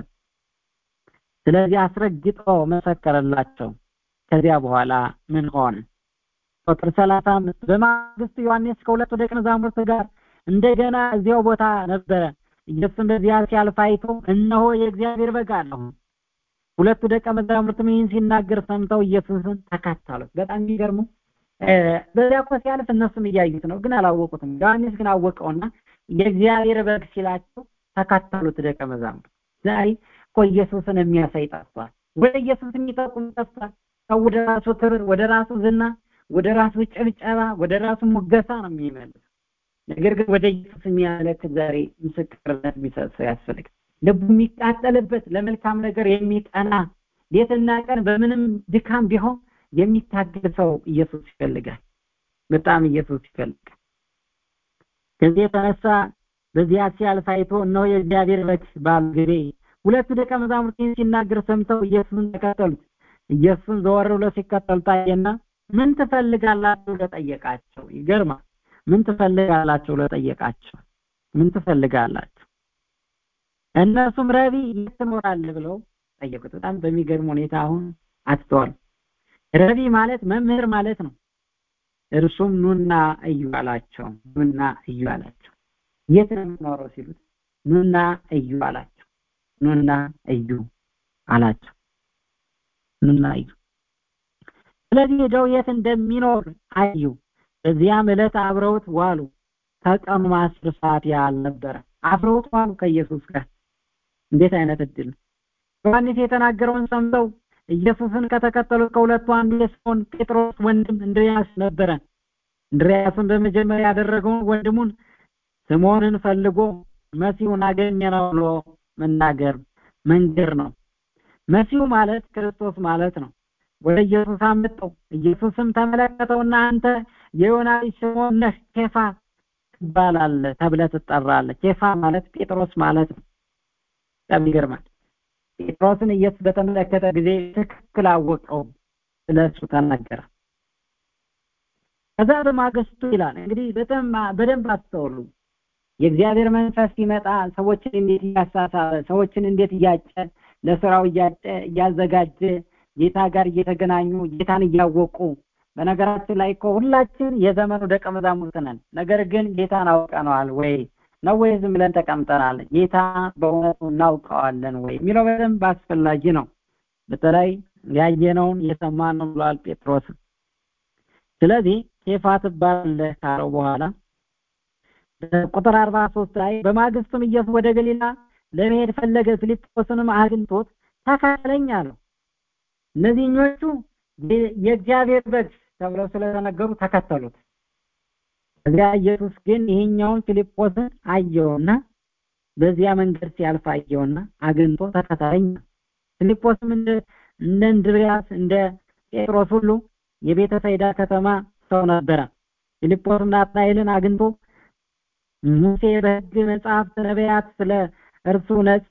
C: ስለዚህ አስረግጦ መሰከረላቸው ከዚያ በኋላ ምን ሆነ ቁጥር ሰላሳ አምስት በማግስቱ ዮሐንስ ከሁለቱ ደቀ መዛሙርት ጋር እንደገና እዚያው ቦታ ነበረ ኢየሱስም በዚያ ሲያልፍ አይቶ እነሆ የእግዚአብሔር በግ አለሁ ሁለቱ ደቀ መዛሙርትም ይህን ሲናገር ሰምተው ኢየሱስን ተከተሉት በጣም የሚገርሙ በዚያ እኮ ሲያልፍ እነሱም እያዩት ነው ግን አላወቁትም ዮሐንስ ግን አወቀውና የእግዚአብሔር በግ ሲላቸው ተከተሉት ደቀ መዛሙርት ዛሬ እኮ ኢየሱስን የሚያሳይ ጠፍቷል ወደ ኢየሱስ የሚጠቁም ጠፍቷል ሰው ወደ ራሱ ክብር ወደ ራሱ ዝና ወደ ራሱ ጭብጨባ ወደ ራሱ ሙገሳ ነው የሚመልስ ነገር ግን ወደ ኢየሱስ የሚያመለክት ዛሬ ምስክርነት የሚሰጥ ሰው ያስፈልጋል ልቡ የሚቃጠልበት ለመልካም ነገር የሚቀና ሌትና ቀን በምንም ድካም ቢሆን የሚታገል ሰው ኢየሱስ ይፈልጋል በጣም ኢየሱስ ይፈልጋል ከዚህ የተነሳ በዚያ ሲያልፍ አይቶ እነሆ የእግዚአብሔር በግ ባሉ ጊዜ ሁለቱ ደቀ መዛሙርት ሲናገር ሰምተው ኢየሱስን ተከተሉት ኢየሱስን ዘወር ብሎ ሲከተሉ ታየና ምን ትፈልጋላችሁ ለጠየቃቸው ይገርማል ምን ትፈልጋላችሁ ለጠየቃቸው ምን ትፈልጋላችሁ እነሱም ረቢ የት ትኖራለህ ብለው ጠየቁት በጣም በሚገርም ሁኔታ አሁን አስተዋል ረቢ ማለት መምህር ማለት ነው እርሱም ኑና እዩ አላቸው ኑና እዩ አላቸው የት ነው የምትኖረው ሲሉት ኑና እዩ አላቸው ኑና እዩ አላቸው ኑና እዩ ስለዚህ ሄደው የት እንደሚኖር አዩ በዚያም ዕለት አብረውት ዋሉ ከቀኑ አስር ሰዓት ያህል ነበረ አብረውት ዋሉ ከኢየሱስ ጋር እንዴት አይነት እድል ዮሐንስ የተናገረውን ሰምተው ኢየሱስን ከተከተሉት ከሁለቱ አንዱ የስምዖን ጴጥሮስ ወንድም እንድርያስ ነበረ እንድርያስን በመጀመሪያ ያደረገውን ወንድሙን ስምዖንን ፈልጎ መሲሁን አገኘነው ብሎ መናገር መንገር ነው መሲሁ ማለት ክርስቶስ ማለት ነው ወደ ኢየሱስ አመጣው ኢየሱስም ተመለከተውና አንተ የዮና ልጅ ስምዖን ነህ ኬፋ ትባላለህ ተብለህ ትጠራለህ ኬፋ ማለት ጴጥሮስ ማለት ነው በጣም ይገርማል ጴጥሮስን ኢየሱስ በተመለከተ ጊዜ ትክክል አወቀው ስለሱ ተናገረ ከዛ በማግስቱ ይላል እንግዲህ በጣም በደንብ አስተውሉ የእግዚአብሔር መንፈስ ሲመጣ ሰዎችን እንዴት እያሳሳበ ሰዎችን እንዴት እያጨ ለስራው እያጨ እያዘጋጀ ጌታ ጋር እየተገናኙ ጌታን እያወቁ በነገራችን ላይ እኮ ሁላችን የዘመኑ ደቀ መዛሙርት ነን ነገር ግን ጌታን አውቀነዋል ወይ ነው ወይ ዝም ብለን ተቀምጠናል? ጌታ በእውነቱ እናውቀዋለን ወይ የሚለው በደንብ አስፈላጊ ነው። በተለይ ያየነውን የሰማነውን ብሏል ጴጥሮስ። ስለዚህ ኬፋ ትባላለህ ካለው በኋላ ቁጥር አርባ ሶስት ላይ በማግስቱም ኢየሱስ ወደ ገሊላ ለመሄድ ፈለገ። ፊልጶስንም አግኝቶት ተከተለኝ አለው። እነዚህኞቹ የእግዚአብሔር በግ ተብለው ስለተነገሩ ተከተሉት። እዚያ ኢየሱስ ግን ይሄኛውን ፊልጶስን አየውና በዚያ መንገድ ሲያልፍ አየውና አግኝቶ ተከተለኝ። ፊልጶስም እንደ እንደ እንድርያስ እንደ ጴጥሮስ ሁሉ የቤተ ሳይዳ ከተማ ሰው ነበረ። ፊልጶስም ናትናኤልን አግኝቶ ሙሴ በሕግ መጽሐፍት ነቢያት ስለ እርሱ ነጻ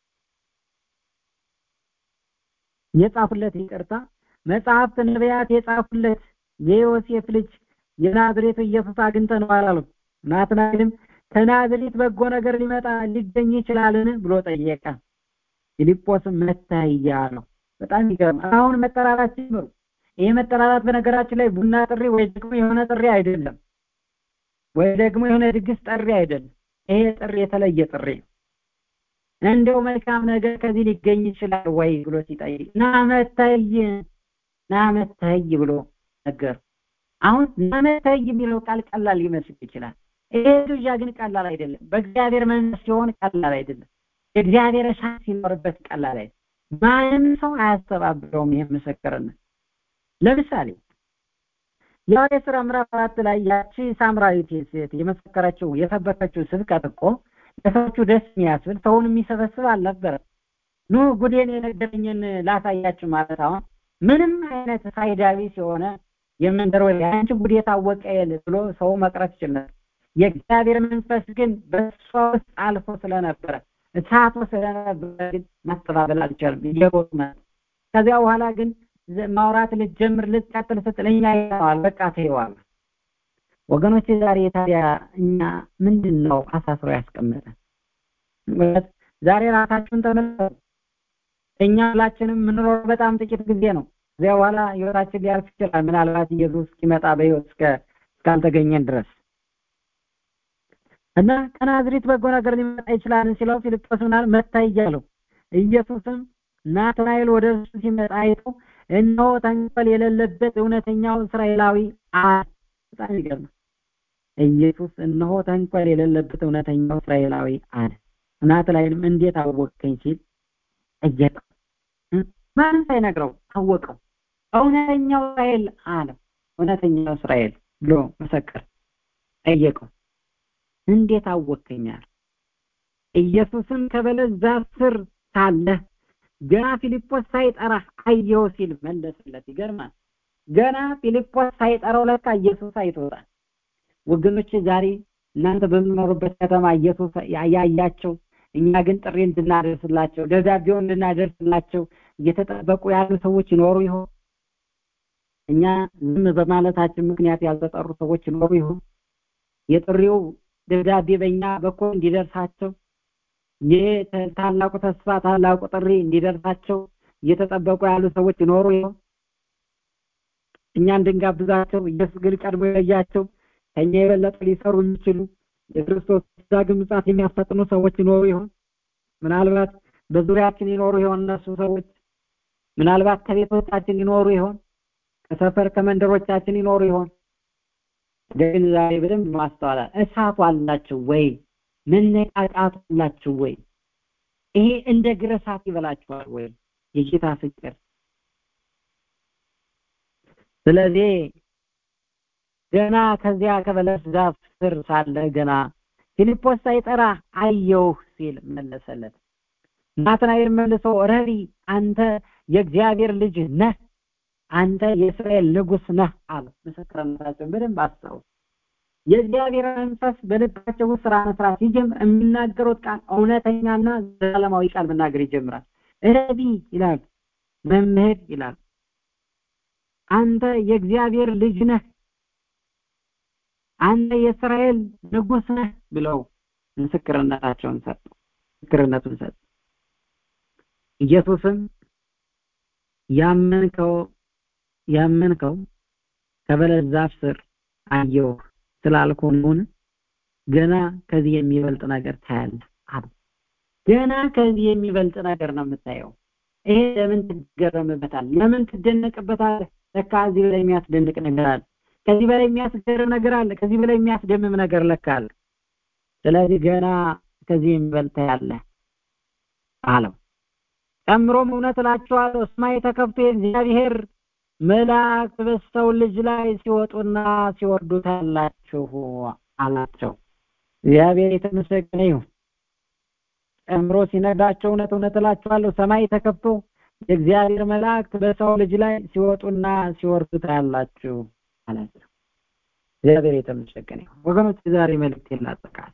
C: የጻፉለት ይቅርታ መጽሐፍት ነቢያት የጻፉለት የዮሴፍ ልጅ የናዝሬቱ ኢየሱስ አግኝተነዋል አለው። ናትናኤልም ከናዝሬት በጎ ነገር ሊመጣ ሊገኝ ይችላልን ብሎ ጠየቀ። ፊልጶስም መታያ አለው። በጣም ይገርም። አሁን መጠራራት ጀምሩ። ይሄ መጠራራት በነገራችን ላይ ቡና ጥሪ ወይ ደግሞ የሆነ ጥሪ አይደለም፣ ወይ ደግሞ የሆነ ድግስ ጥሪ አይደለም። ይሄ ጥሪ የተለየ ጥሪ ነው። እንደው መልካም ነገር ከዚህ ሊገኝ ይችላል ወይ ብሎ ሲጠይቅ ና መታይ ና መታይ ብሎ ነገር አሁን ና መታይ የሚለው ቃል ቀላል ሊመስል ይችላል። ይሄ ግብዣ ግን ቀላል አይደለም። በእግዚአብሔር መንፈስ ሲሆን ቀላል አይደለም። የእግዚአብሔር እሳት ሲኖርበት ቀላል አይደለም። ማንም ሰው አያስተባብረውም። ይሄ ምስክርነት ለምሳሌ የሐዋርያት ሥራ ምዕራፍ አራት ላይ ያቺ ሳምራዊት ሴት የመሰከረችው የሰበከችው ስብከት እኮ ለሰዎቹ ደስ የሚያስብል ሰውን የሚሰበስብ አልነበረም። ኑ ጉዴን የነገረኝን ላሳያችሁ ማለት አሁን ምንም አይነት ፋይዳዊ ሲሆነ የመንደር ወሬ አንቺ ጉዴ ታወቀ የለ ብሎ ሰው መቅረት ይችል ነበር። የእግዚአብሔር መንፈስ ግን በእሷ ውስጥ አልፎ ስለነበረ እሳቱ ስለነበረ ግን ማስተባበል አልቻልም። እየሮጡ መጡ። ከዚያ በኋላ ግን ማውራት ልትጀምር ልትቀጥል ስትል እኛ ይተዋል በቃ ትይዋል። ወገኖች ዛሬ ታዲያ እኛ ምንድን ነው አሳስሮ ያስቀመጠን? ዛሬ ራሳችሁን ተመልከቱ። እኛ ሁላችንም የምንኖረው በጣም ጥቂት ጊዜ ነው። እዚያ በኋላ ህይወታችን ሊያልፍ ይችላል። ምናልባት ኢየሱስ እስኪመጣ በህይወት እስከ እስካልተገኘን ድረስ እና ከናዝሬት በጎ ነገር ሊመጣ ይችላል ሲለው ፊልጶስ ምናል መታ እያለው ኢየሱስም ናትናኤል ወደ እርሱ ሲመጣ አይቶ እነሆ ተንኮል የሌለበት እውነተኛው እስራኤላዊ አለ። በጣም ይገርማል። ኢየሱስ እነሆ ተንኮል የሌለበት እውነተኛው እስራኤላዊ አለ። ናትናኤልም እንዴት አወቅከኝ ሲል ጠየቀው። ማንም ሳይነግረው አወቀው። እውነተኛው እስራኤል አለ። እውነተኛው እስራኤል ብሎ መሰከር ጠየቀው። እንዴት አወቅከኛል? ኢየሱስም ከበለስ ዛፍ ስር ሳለ ገና ፊልጶስ ሳይጠራህ አየው ሲል መለሰለት። ይገርማል። ገና ፊልጶስ ሳይጠራው ለካ ኢየሱስ አይቶታል። ወገኖች ዛሬ እናንተ በምኖሩበት ከተማ ኢየሱስ ያያቸው፣ እኛ ግን ጥሪ እንድናደርስላቸው ደብዳቤውን እንድናደርስላቸው እየተጠበቁ ያሉ ሰዎች ይኖሩ ይሆን? እኛ ዝም በማለታችን ምክንያት ያልተጠሩ ሰዎች ይኖሩ ይሆን? የጥሪው ደብዳቤ በእኛ በኩል እንዲደርሳቸው ይህ ታላቁ ተስፋ ታላቁ ጥሪ እንዲደርሳቸው እየተጠበቁ ያሉ ሰዎች ይኖሩ ይሆን? እኛ እንድንጋብዛቸው ኢየሱስ ግን ቀድሞ የለያቸው ከኛ የበለጠ ሊሰሩ የሚችሉ የክርስቶስ ዳግም ምጽአት የሚያፈጥኑ ሰዎች ይኖሩ ይሆን? ምናልባት በዙሪያችን ይኖሩ ይሆን እነሱ ሰዎች? ምናልባት ከቤቶቻችን ይኖሩ ይሆን? ከሰፈር ከመንደሮቻችን ይኖሩ ይሆን? ግን ዛሬ በደንብ ማስተዋል እሳቱ አላችሁ ወይ? መነቃቃቱ አላችሁ ወይ? ይሄ እንደ ግረሳት ይበላችኋል ወይ? የጌታ ፍቅር ስለዚህ ገና ከዚያ ከበለስ ዛፍ ስር ሳለ ገና ፊልጶስ ሳይጠራ አየውህ ሲል መለሰለት። ናትናኤል መልሶ ረቢ አንተ የእግዚአብሔር ልጅ ነህ፣ አንተ የእስራኤል ንጉሥ ነህ አለ። ምስክርነታቸውን በደንብ አስታውስ። የእግዚአብሔር መንፈስ በልባቸው ውስጥ ስራ መስራት ሲጀምር የሚናገሩት ቃል እውነተኛና ዘላለማዊ ቃል መናገር ይጀምራል። ረቢ ይላል፣ መምህር ይላል፣ አንተ የእግዚአብሔር ልጅ ነህ አንተ የእስራኤል ንጉሥ ነህ ብለው ምስክርነታቸውን ሰጡ። ምስክርነቱን ሰጡ። ኢየሱስም ያመንከው ያመንከው ከበለስ ዛፍ ስር አየሁ ስላልኩ ነውን? ገና ከዚህ የሚበልጥ ነገር ታያለህ አሉ ገና ከዚህ የሚበልጥ ነገር ነው የምታየው ይሄ ለምን ትገረምበታል ለምን ትደነቅበታለህ ለካ እዚህ በላይ የሚያስደንቅ ነገር አለ ከዚህ በላይ የሚያስገርም ነገር አለ ከዚህ በላይ የሚያስደምም ነገር ለካ አለ ስለዚህ ገና ከዚህ የሚበልጥ ያለ አለው ጨምሮም እውነት እላችኋለሁ ሰማይ ተከፍቶ የእግዚአብሔር መላእክት በሰው ልጅ ላይ ሲወጡና ሲወርዱ ታያላችሁ አላቸው እግዚአብሔር የተመሰገነ ይሁን ጨምሮ ሲነግራቸው እውነት እውነት እላችኋለሁ ሰማይ ተከፍቶ የእግዚአብሔር መላእክት በሰው ልጅ ላይ ሲወጡና ሲወርዱ ታያላችሁ አላቸው እግዚአብሔር የተመሰገነ ይሁን ወገኖች ዛሬ መልእክት ይላጠቃል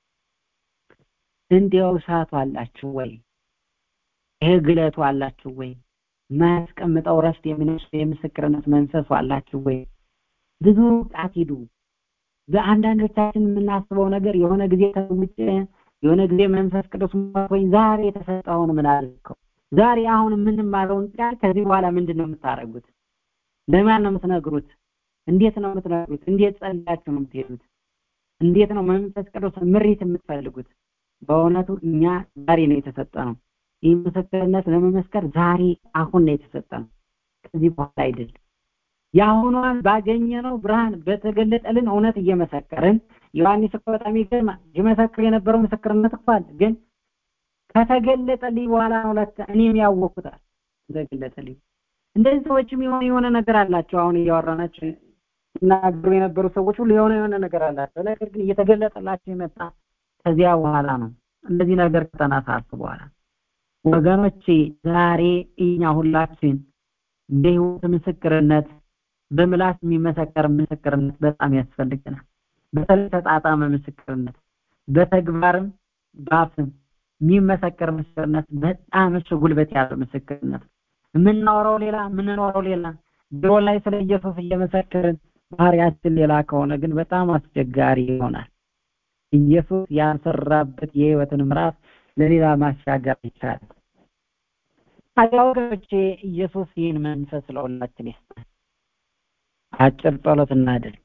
C: እንዲያው እሳቱ አላችሁ ወይ ይሄ ግለቱ አላችሁ ወይ ማያስቀምጠው ረፍት የሚነሱ የምስክርነት መንፈሱ አላችሁ ወይ ብዙ ጣት ሂዱ በአንዳንዶቻችን የምናስበው ነገር የሆነ ጊዜ ተውጭ የሆነ ጊዜ መንፈስ ቅዱስ ወይ ዛሬ የተሰጠውን ምን አድርገው ዛሬ አሁን የምንማረውን ቃል ከዚህ በኋላ ምንድን ነው የምታደርጉት ለማን ነው የምትነግሩት እንዴት ነው የምትነግሩት እንዴት ጸልያችሁ ነው የምትሄዱት እንዴት ነው መንፈስ ቅዱስ ምሪት የምትፈልጉት በእውነቱ እኛ ዛሬ ነው የተሰጠ ነው ይህ ምስክርነት ለመመስከር ዛሬ አሁን ነው የተሰጠ ነው ከዚህ በኋላ አይደለም የአሁኗን ባገኘነው ብርሃን በተገለጠልን እውነት እየመሰከርን ዮሐንስ እኮ በጣም ይገርማል ይመሰክር የነበረው ምስክርነት እኮ አለ ግን ከተገለጠልኝ በኋላ ነው ለካ እኔም ያወቅኩታል ተገለጠልኝ እንደዚህ ሰዎችም የሆነ የሆነ ነገር አላቸው አሁን እያወራናቸው ሲናገሩ የነበሩ ሰዎች ሁሉ የሆነ የሆነ ነገር አላቸው ነገር ግን እየተገለጠላቸው የመጣ ከዚያ በኋላ ነው እንደዚህ ነገር ከተናሳሱ በኋላ ወገኖቼ ዛሬ እኛ ሁላችን በህይወት ምስክርነት በምላስ የሚመሰከር ምስክርነት በጣም ያስፈልገናል በተለይ ተጣጣመ ምስክርነት በተግባርም በአፍም የሚመሰከር ምስክርነት በጣም እሱ ጉልበት ያለው ምስክርነት የምናወራው ሌላ የምንኖረው ሌላ ድሮ ላይ ስለ ኢየሱስ እየመሰከርን ባህሪያችን ሌላ ከሆነ ግን በጣም አስቸጋሪ ይሆናል ኢየሱስ ያሰራበት የህይወትን ምዕራፍ ለሌላ ማሻገር ይቻላል ታዲያ ወገኖቼ ኢየሱስ ይህን መንፈስ ለሁላችን ይስጠን አጭር ጸሎት እናድርግ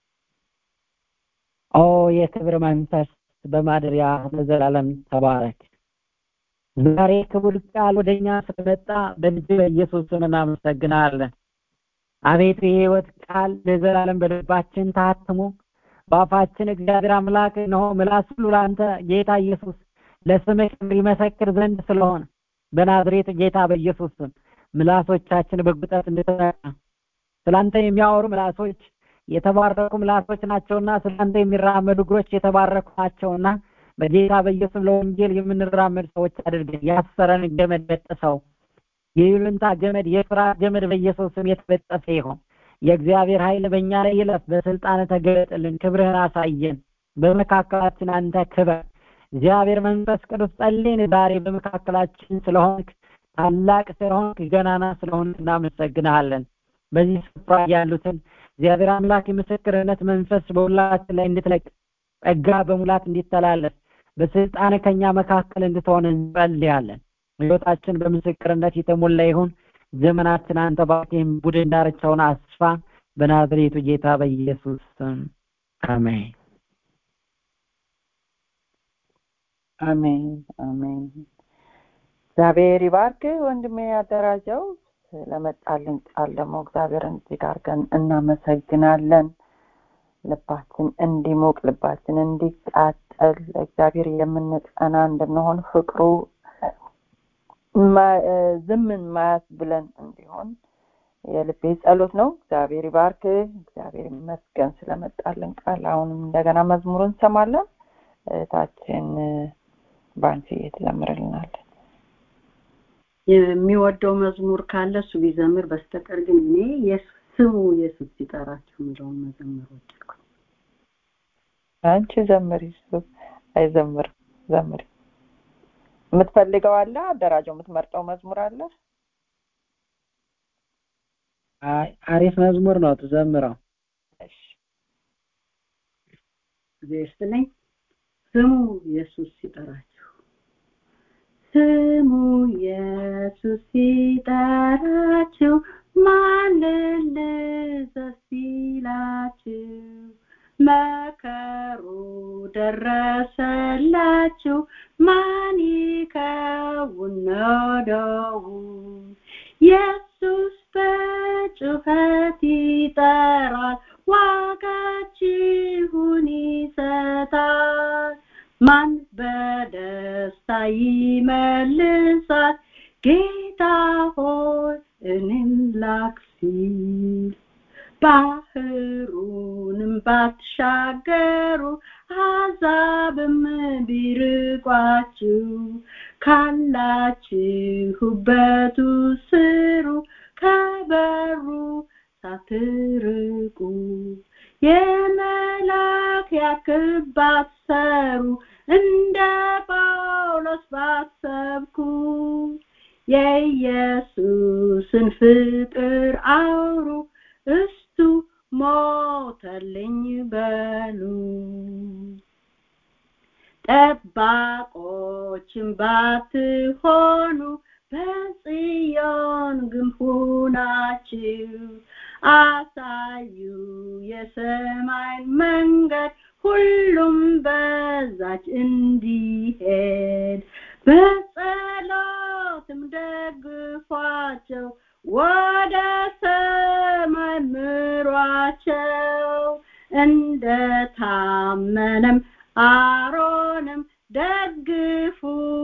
C: ኦ የክብር መንፈስ በማደሪያ ለዘላለም ተባረክ ዛሬ ክቡር ቃል ወደኛ ስለመጣ በልጅ በኢየሱስ ስም እናመሰግናለን አቤቱ የህይወት ቃል ለዘላለም በልባችን ታትሞ በአፋችን እግዚአብሔር አምላክ ነው ምላስ ሁሉ ለአንተ ጌታ ኢየሱስ ለስምህ ክብር ይመሰክር ዘንድ ስለሆነ በናዝሬት ጌታ በኢየሱስ ስም ምላሶቻችን በጉጠት እንድትነቃ ስላንተ የሚያወሩ ምላሶች የተባረኩ ምላሶች ናቸውና ስላንተ የሚራመዱ እግሮች የተባረኩ ናቸውና በጌታ በኢየሱስ ለወንጌል የምንራመድ ሰዎች አድርገን ያሰረን ገመድ በጥሰው የይሉንታ ገመድ የፍርሃት ገመድ በኢየሱስ ስም የተበጠሰ ይሆን የእግዚአብሔር ኃይል በእኛ ላይ ይለፍ በስልጣን ተገለጥልን ክብርህን አሳየን በመካከላችን አንተ ክበር እግዚአብሔር መንፈስ ቅዱስ ጸልይን ዛሬ በመካከላችን ስለሆንክ ታላቅ ስለሆንክ ገናና ስለሆንክ እናመሰግንሃለን በዚህ ስፍራ ያሉትን እግዚአብሔር አምላክ የምስክርነት መንፈስ በሁላችን ላይ እንድትለቅ ጸጋ በሙላት እንዲተላለፍ በስልጣን ከኛ መካከል እንድትሆን እንጸልያለን ህይወታችን በምስክርነት የተሞላ ይሁን ዘመናችን አንተ ባርኬም ቡድን ዳርቻውን አስፋ በናዝሬቱ ጌታ በኢየሱስ ስም አሜን
A: አሜን አሜን እግዚአብሔር ይባርክ ወንድሜ ያደራጀው ስለመጣልን ቃል ደግሞ እግዚአብሔርን እጅግ አድርገን እናመሰግናለን ልባችን እንዲሞቅ ልባችን እንዲቃጠል እግዚአብሔር የምንቀና እንድንሆን ፍቅሩ ዝምን ማያስ ብለን እንዲሆን የልቤ ጸሎት ነው እግዚአብሔር ይባርክ እግዚአብሔር ይመስገን ስለመጣልን ቃል አሁንም እንደገና መዝሙር እንሰማለን እህታችን ባንቺ ትዘምርልናለን
B: የሚወደው መዝሙር ካለ እሱ ቢዘምር በስተቀር ግን እኔ ስሙ ኢየሱስ ሲጠራችሁ የሚለውን መዘመር ወደድኩ
A: አንቺ ዘምሪ እሱ አይዘምር ዘምሪ የምትፈልገው አለ አደራጀው የምትመርጠው መዝሙር አለ
C: አሪፍ መዝሙር ነው ትዘምረው
B: ጊዜ ስትለኝ ስሙ ኢየሱስ ሲጠራችሁ ስሙ ኢየሱስ ሲጠራችሁ ማን ልዘዝ ሲላችሁ መከሩ ደረሰላችሁ ማን ይከውን ነዶው ኢየሱስ በጩኸት ይጠራል ዋጋችሁን ይሰጣል ማን በደስታ ይመልሳል ጌታ ሆይ እኔን ላክ ሲል ባህሩንም ባትሻገሩ አሕዛብም ቢርቋችሁ ካላችሁበቱ ስሩ ከበሩ ሳትርቁ የመላክ ያክል ባትሰሩ እንደ ጳውሎስ ባትሰብኩ የኢየሱስን ፍቅር አውሩ እስቱ ሞተልኝ በሉ ጠባቆችን ባትሆኑ በጽዮን ግንብ ሁናችሁ አሳዩ የሰማይ መንገድ ሁሉም በዛች እንዲሄድ በጸሎትም ደግፏቸው ወደ ሰማይ ምሯቸው እንደ ታመነም አሮንም ደግፉ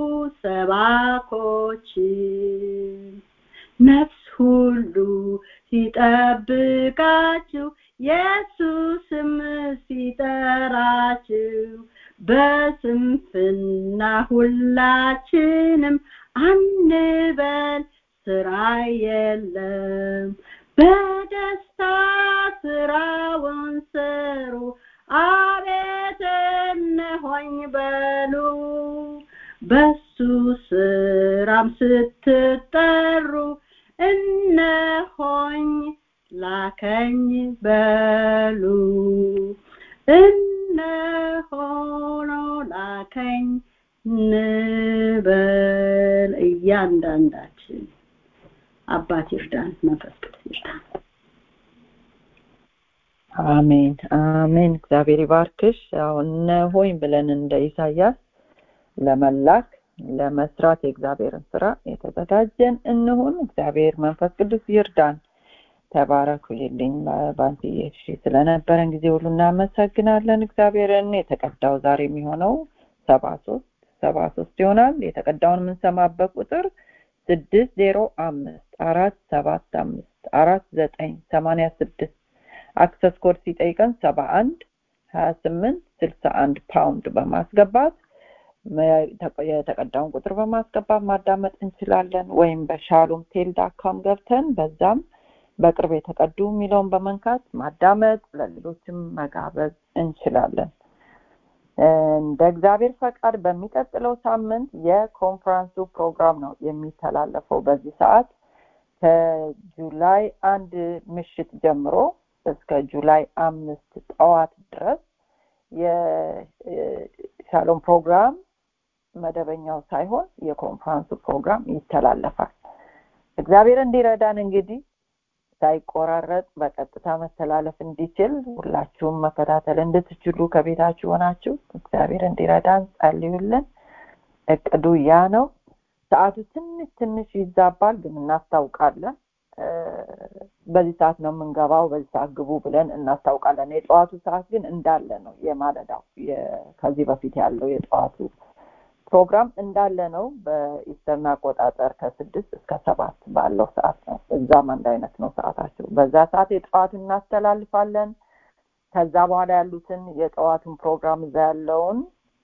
B: ሰባኮችን ነፍስ ሁሉ ሲጠብቃችሁ ኢየሱስም ሲጠራችሁ በስንፍና ሁላችንም አንበል ስራ የለም በደስታ ስራውን ስሩ አቤት እነሆኝ በሉ በሱ ስራም ስትጠሩ እነሆኝ ላከኝ በሉ እነሆኖ ላከኝ ንበል እያንዳንዳችን አባት ይርዳን መንፈስ ቅዱስ ይርዳን
A: አሜን አሜን እግዚአብሔር ይባርክሽ ያው እነሆኝ ብለን እንደ ኢሳያስ ለመላክ ለመስራት የእግዚአብሔርን ስራ የተዘጋጀን እንሁን እግዚአብሔር መንፈስ ቅዱስ ይርዳን ተባረኩልኝ ባንትዬ እሺ ስለነበረን ጊዜ ሁሉ እናመሰግናለን እግዚአብሔርን የተቀዳው ዛሬ የሚሆነው ሰባ ሶስት ሰባ ሶስት ይሆናል የተቀዳውን የምንሰማበት ቁጥር ስድስት ዜሮ አምስት አራት ሰባት አምስት አራት ዘጠኝ ሰማንያ ስድስት አክሰስ ኮድ ሲጠይቀን ሰባ አንድ ሀያ ስምንት ስልሳ አንድ ፓውንድ በማስገባት የተቀዳውን ቁጥር በማስገባት ማዳመጥ እንችላለን ወይም በሻሎም ቴል ዳካም ገብተን በዛም በቅርብ የተቀዱ የሚለውን በመንካት ማዳመጥ ለሌሎችም መጋበዝ እንችላለን እንደ እግዚአብሔር ፈቃድ በሚቀጥለው ሳምንት የኮንፈረንሱ ፕሮግራም ነው የሚተላለፈው በዚህ ሰዓት ከጁላይ አንድ ምሽት ጀምሮ እስከ ጁላይ አምስት ጠዋት ድረስ የሻሎም ፕሮግራም መደበኛው ሳይሆን የኮንፈረንሱ ፕሮግራም ይተላለፋል እግዚአብሔር እንዲረዳን እንግዲህ ሳይቆራረጥ በቀጥታ መተላለፍ እንዲችል ሁላችሁም መከታተል እንድትችሉ ከቤታችሁ ሆናችሁ እግዚአብሔር እንዲረዳን ጸልዩልን እቅዱ ያ ነው ሰዓቱ ትንሽ ትንሽ ይዛባል ግን እናስታውቃለን በዚህ ሰዓት ነው የምንገባው በዚህ ሰዓት ግቡ ብለን እናስታውቃለን የጠዋቱ ሰዓት ግን እንዳለ ነው የማለዳው ከዚህ በፊት ያለው የጠዋቱ ፕሮግራም እንዳለ ነው በኢስተርን አቆጣጠር ከስድስት እስከ ሰባት ባለው ሰዓት ነው እዛም አንድ አይነት ነው ሰዓታቸው በዛ ሰዓት የጠዋቱን እናስተላልፋለን ከዛ በኋላ ያሉትን የጠዋቱን ፕሮግራም እዛ ያለውን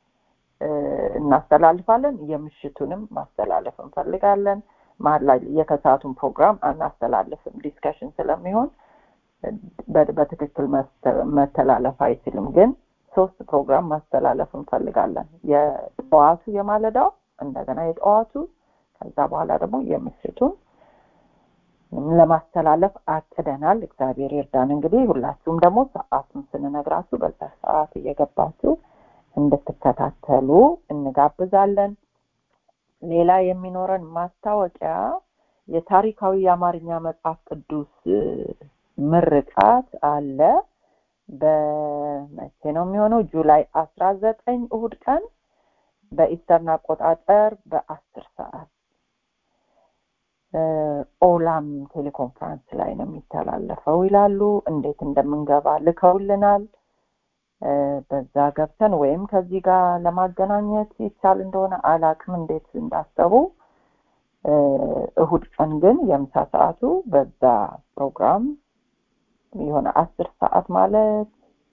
A: እናስተላልፋለን የምሽቱንም ማስተላለፍ እንፈልጋለን መሀል ላይ የከሰዓቱን ፕሮግራም አናስተላልፍም ዲስከሽን ስለሚሆን በትክክል መተላለፍ አይችልም ግን ሶስት ፕሮግራም ማስተላለፍ እንፈልጋለን የጠዋቱ የማለዳው እንደገና የጠዋቱ ከዛ በኋላ ደግሞ የምሽቱን ለማስተላለፍ አቅደናል እግዚአብሔር ይርዳን እንግዲህ ሁላችሁም ደግሞ ሰዓቱን ስንነግራችሁ በዛ ሰዓት እየገባችሁ እንድትከታተሉ እንጋብዛለን ሌላ የሚኖረን ማስታወቂያ የታሪካዊ የአማርኛ መጽሐፍ ቅዱስ ምርቃት አለ በመቼ ነው የሚሆነው? ጁላይ አስራ ዘጠኝ እሁድ ቀን በኢስተርን አቆጣጠር በአስር ሰዓት ኦላም ቴሌኮንፈረንስ ላይ ነው የሚተላለፈው ይላሉ። እንዴት እንደምንገባ ልከውልናል። በዛ ገብተን ወይም ከዚህ ጋር ለማገናኘት ይቻል እንደሆነ አላቅም እንዴት እንዳሰቡ። እሁድ ቀን ግን የምሳ ሰዓቱ በዛ ፕሮግራም የሆነ አስር ሰዓት ማለት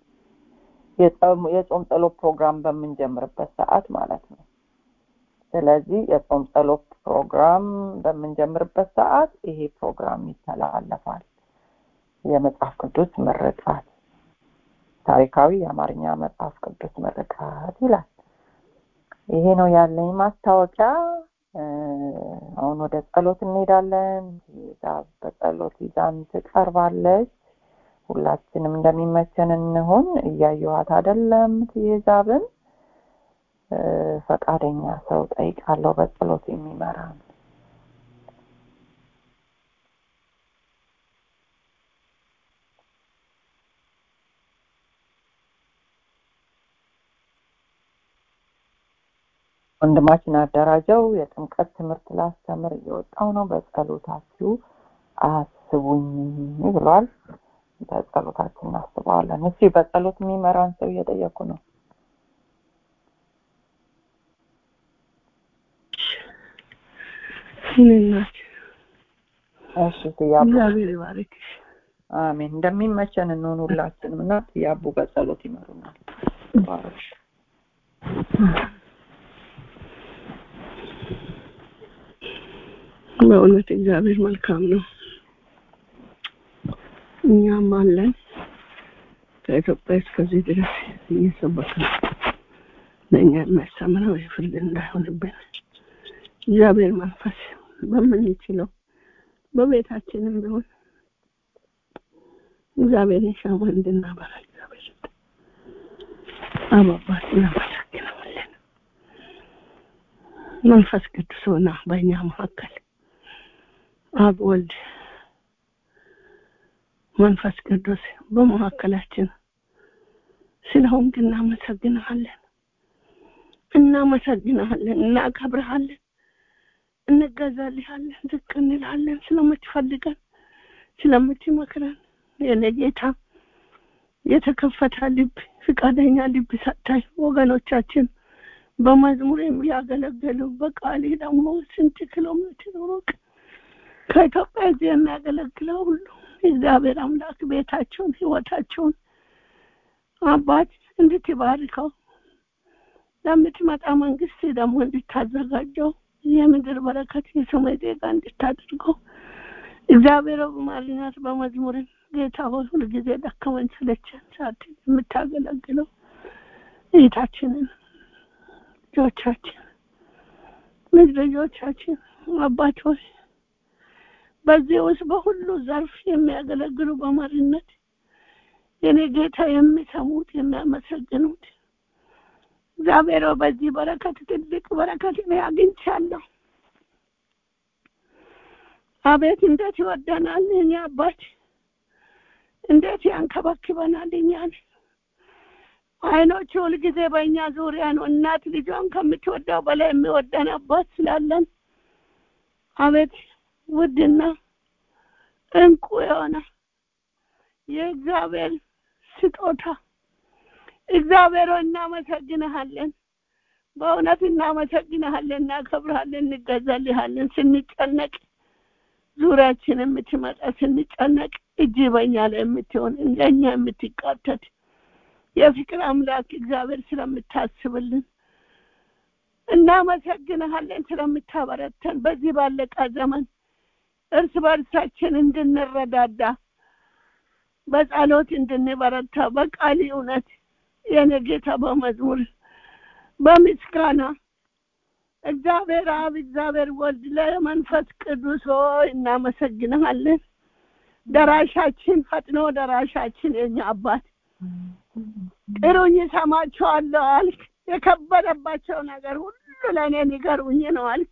A: የጾም ጸሎት ፕሮግራም በምንጀምርበት ሰዓት ማለት ነው። ስለዚህ የጾም ጸሎት ፕሮግራም በምንጀምርበት ሰዓት ይሄ ፕሮግራም ይተላለፋል። የመጽሐፍ ቅዱስ ምርቃት ታሪካዊ የአማርኛ መጽሐፍ ቅዱስ ምርቃት ይላል። ይሄ ነው ያለኝ ማስታወቂያ። አሁን ወደ ጸሎት እንሄዳለን። ይዛ በጸሎት ይዛን ትቀርባለች። ሁላችንም እንደሚመቸን እንሆን። እያየኋት አይደለም ትይዛብን ፈቃደኛ ሰው ጠይቃለሁ በጸሎት የሚመራ ወንድማችን አደራጀው የጥምቀት ትምህርት ላስተምር እየወጣው ነው። በጸሎታችሁ አስቡኝ ብሏል። በጸሎታችን እናስበዋለን። እስኪ በጸሎት የሚመራን ሰው እየጠየኩ ነው።
D: ይህንናት
A: እሺ ትያቡ
D: እግዚአብሔር ይባርክሽ።
A: አሜን። እንደሚመቸን እንሆን ሁላችንም እና ትያቡ በጸሎት ይመሩናል። ባሮች
D: በእውነት እግዚአብሔር መልካም ነው። እኛም አለን ከኢትዮጵያ እስከዚህ ድረስ እየሰበከ ለእኛ የሚያስተምረው የፍርድ እንዳይሆንብን እግዚአብሔር መንፈስ በምንችለው በቤታችንም ቢሆን እግዚአብሔርን ሻማ እንድናበራ እግዚአብሔር አባባት እናመሰግነዋለን። መንፈስ ቅዱስ ሆና በእኛ መካከል አብ ወልድ መንፈስ ቅዱስ በመካከላችን ስለሆንክ እናመሰግንሃለን፣ እናመሰግንሃለን፣ እናከብርሃለን፣ እንገዛልሃለን፣ ዝቅ እንልሃለን ስለምትፈልገን ስለምትመክረን የኔ ጌታ የተከፈተ ልብ ፍቃደኛ ልብ ሰጥተህ ወገኖቻችን በመዝሙር የሚያገለግሉ በቃሌ ደግሞ ስንት ኪሎ ሜትር ሩቅ ከኢትዮጵያ እዚህ የሚያገለግለው ሁሉ እግዚአብሔር አምላክ ቤታቸውን ህይወታቸውን አባት እንድትባርከው ለምትመጣ መንግስት ደግሞ እንድታዘጋጀው የምድር በረከት የሰማይ ዜጋ እንድታደርገው እግዚአብሔር በማልናት በመዝሙርን ጌታ ሆይ ሁልጊዜ ደከመን ስለቸን ሳት የምታገለግለው እህታችንን ልጆቻችን ልጅ ልጆቻችን አባት ሆይ በዚህ ውስጥ በሁሉ ዘርፍ የሚያገለግሉ በመሪነት የኔ ጌታ የሚሰሙት የሚያመሰግኑት እግዚአብሔር በዚህ በረከት ትልቅ በረከት እኔ አግኝቻለሁ። አቤት እንዴት ይወደናል እኛ አባት እንዴት ያንከባክበናል እኛን አይኖቹ ሁልጊዜ በእኛ ዙሪያ ነው። እናት ልጇን ከምትወደው በላይ የሚወደን አባት ስላለን አቤት ውድና እንቁ የሆነ የእግዚአብሔር ስጦታ እግዚአብሔር እናመሰግንሃለን። በእውነት እናመሰግንሃለን፣ እናከብርሃለን፣ እንገዛልሃለን። ስንጨነቅ ዙሪያችን የምትመጣ ስንጨነቅ እጅ በኛ ላይ የምትሆን ለእኛ የምትቃተት የፍቅር አምላክ እግዚአብሔር ስለምታስብልን እናመሰግንሃለን፣ ስለምታበረተን በዚህ ባለቃ ዘመን እርስ በርሳችን እንድንረዳዳ በጸሎት እንድንበረታ በቃል እውነት የኔ ጌታ በመዝሙር በምስጋና እግዚአብሔር አብ እግዚአብሔር ወልድ ለመንፈስ ቅዱስ ሆይ እናመሰግንሃለን። ደራሻችን ፈጥኖ ደራሻችን የኛ አባት ጥሩኝ እሰማቸዋለሁ አልክ። የከበደባቸው ነገር ሁሉ ለእኔ ንገሩኝ ነው አልክ።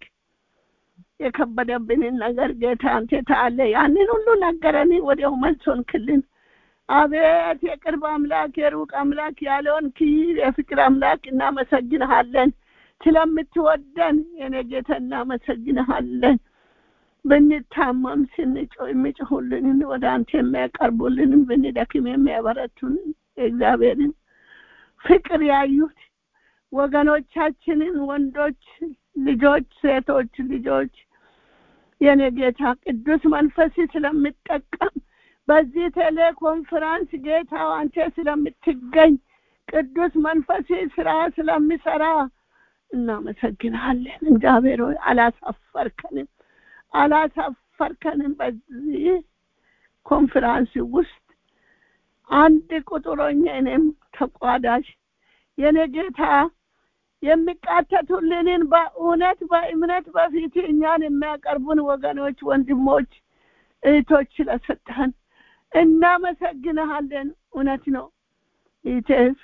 D: የከበደብንን ነገር ጌታ አንተ ታለ ያንን ሁሉ ነገረን። ወዲያው መልሶን ክልን አቤት የቅርብ አምላክ የሩቅ አምላክ ያለውን ክይር የፍቅር አምላክ እናመሰግንሃለን ስለምትወደን የኔ ጌታ እናመሰግንሃለን ብንታመም ስንጮ የሚጮሁልንን ወደ አንተ የሚያቀርቡልንን ብንደክም የሚያበረቱንን የእግዚአብሔርን ፍቅር ያዩት ወገኖቻችንን ወንዶች ልጆች ሴቶች ልጆች የኔ ጌታ ቅዱስ መንፈስ ስለምጠቀም በዚህ ቴሌኮንፈረንስ ጌታ አንተ ስለምትገኝ ቅዱስ መንፈስ ስራ ስለሚሰራ እናመሰግናለን እግዚአብሔር ሆይ አላሳፈርከንም አላሳፈርከንም በዚህ ኮንፈረንስ ውስጥ አንድ ቁጥሮኛ እኔም ተቋዳሽ የኔ ጌታ የሚቃተቱልንን በእውነት በእምነት በፊት እኛን የሚያቀርቡን ወገኖች ወንድሞች እህቶች ስለሰጠህን እናመሰግንሃለን እውነት ነው ኢቴፍ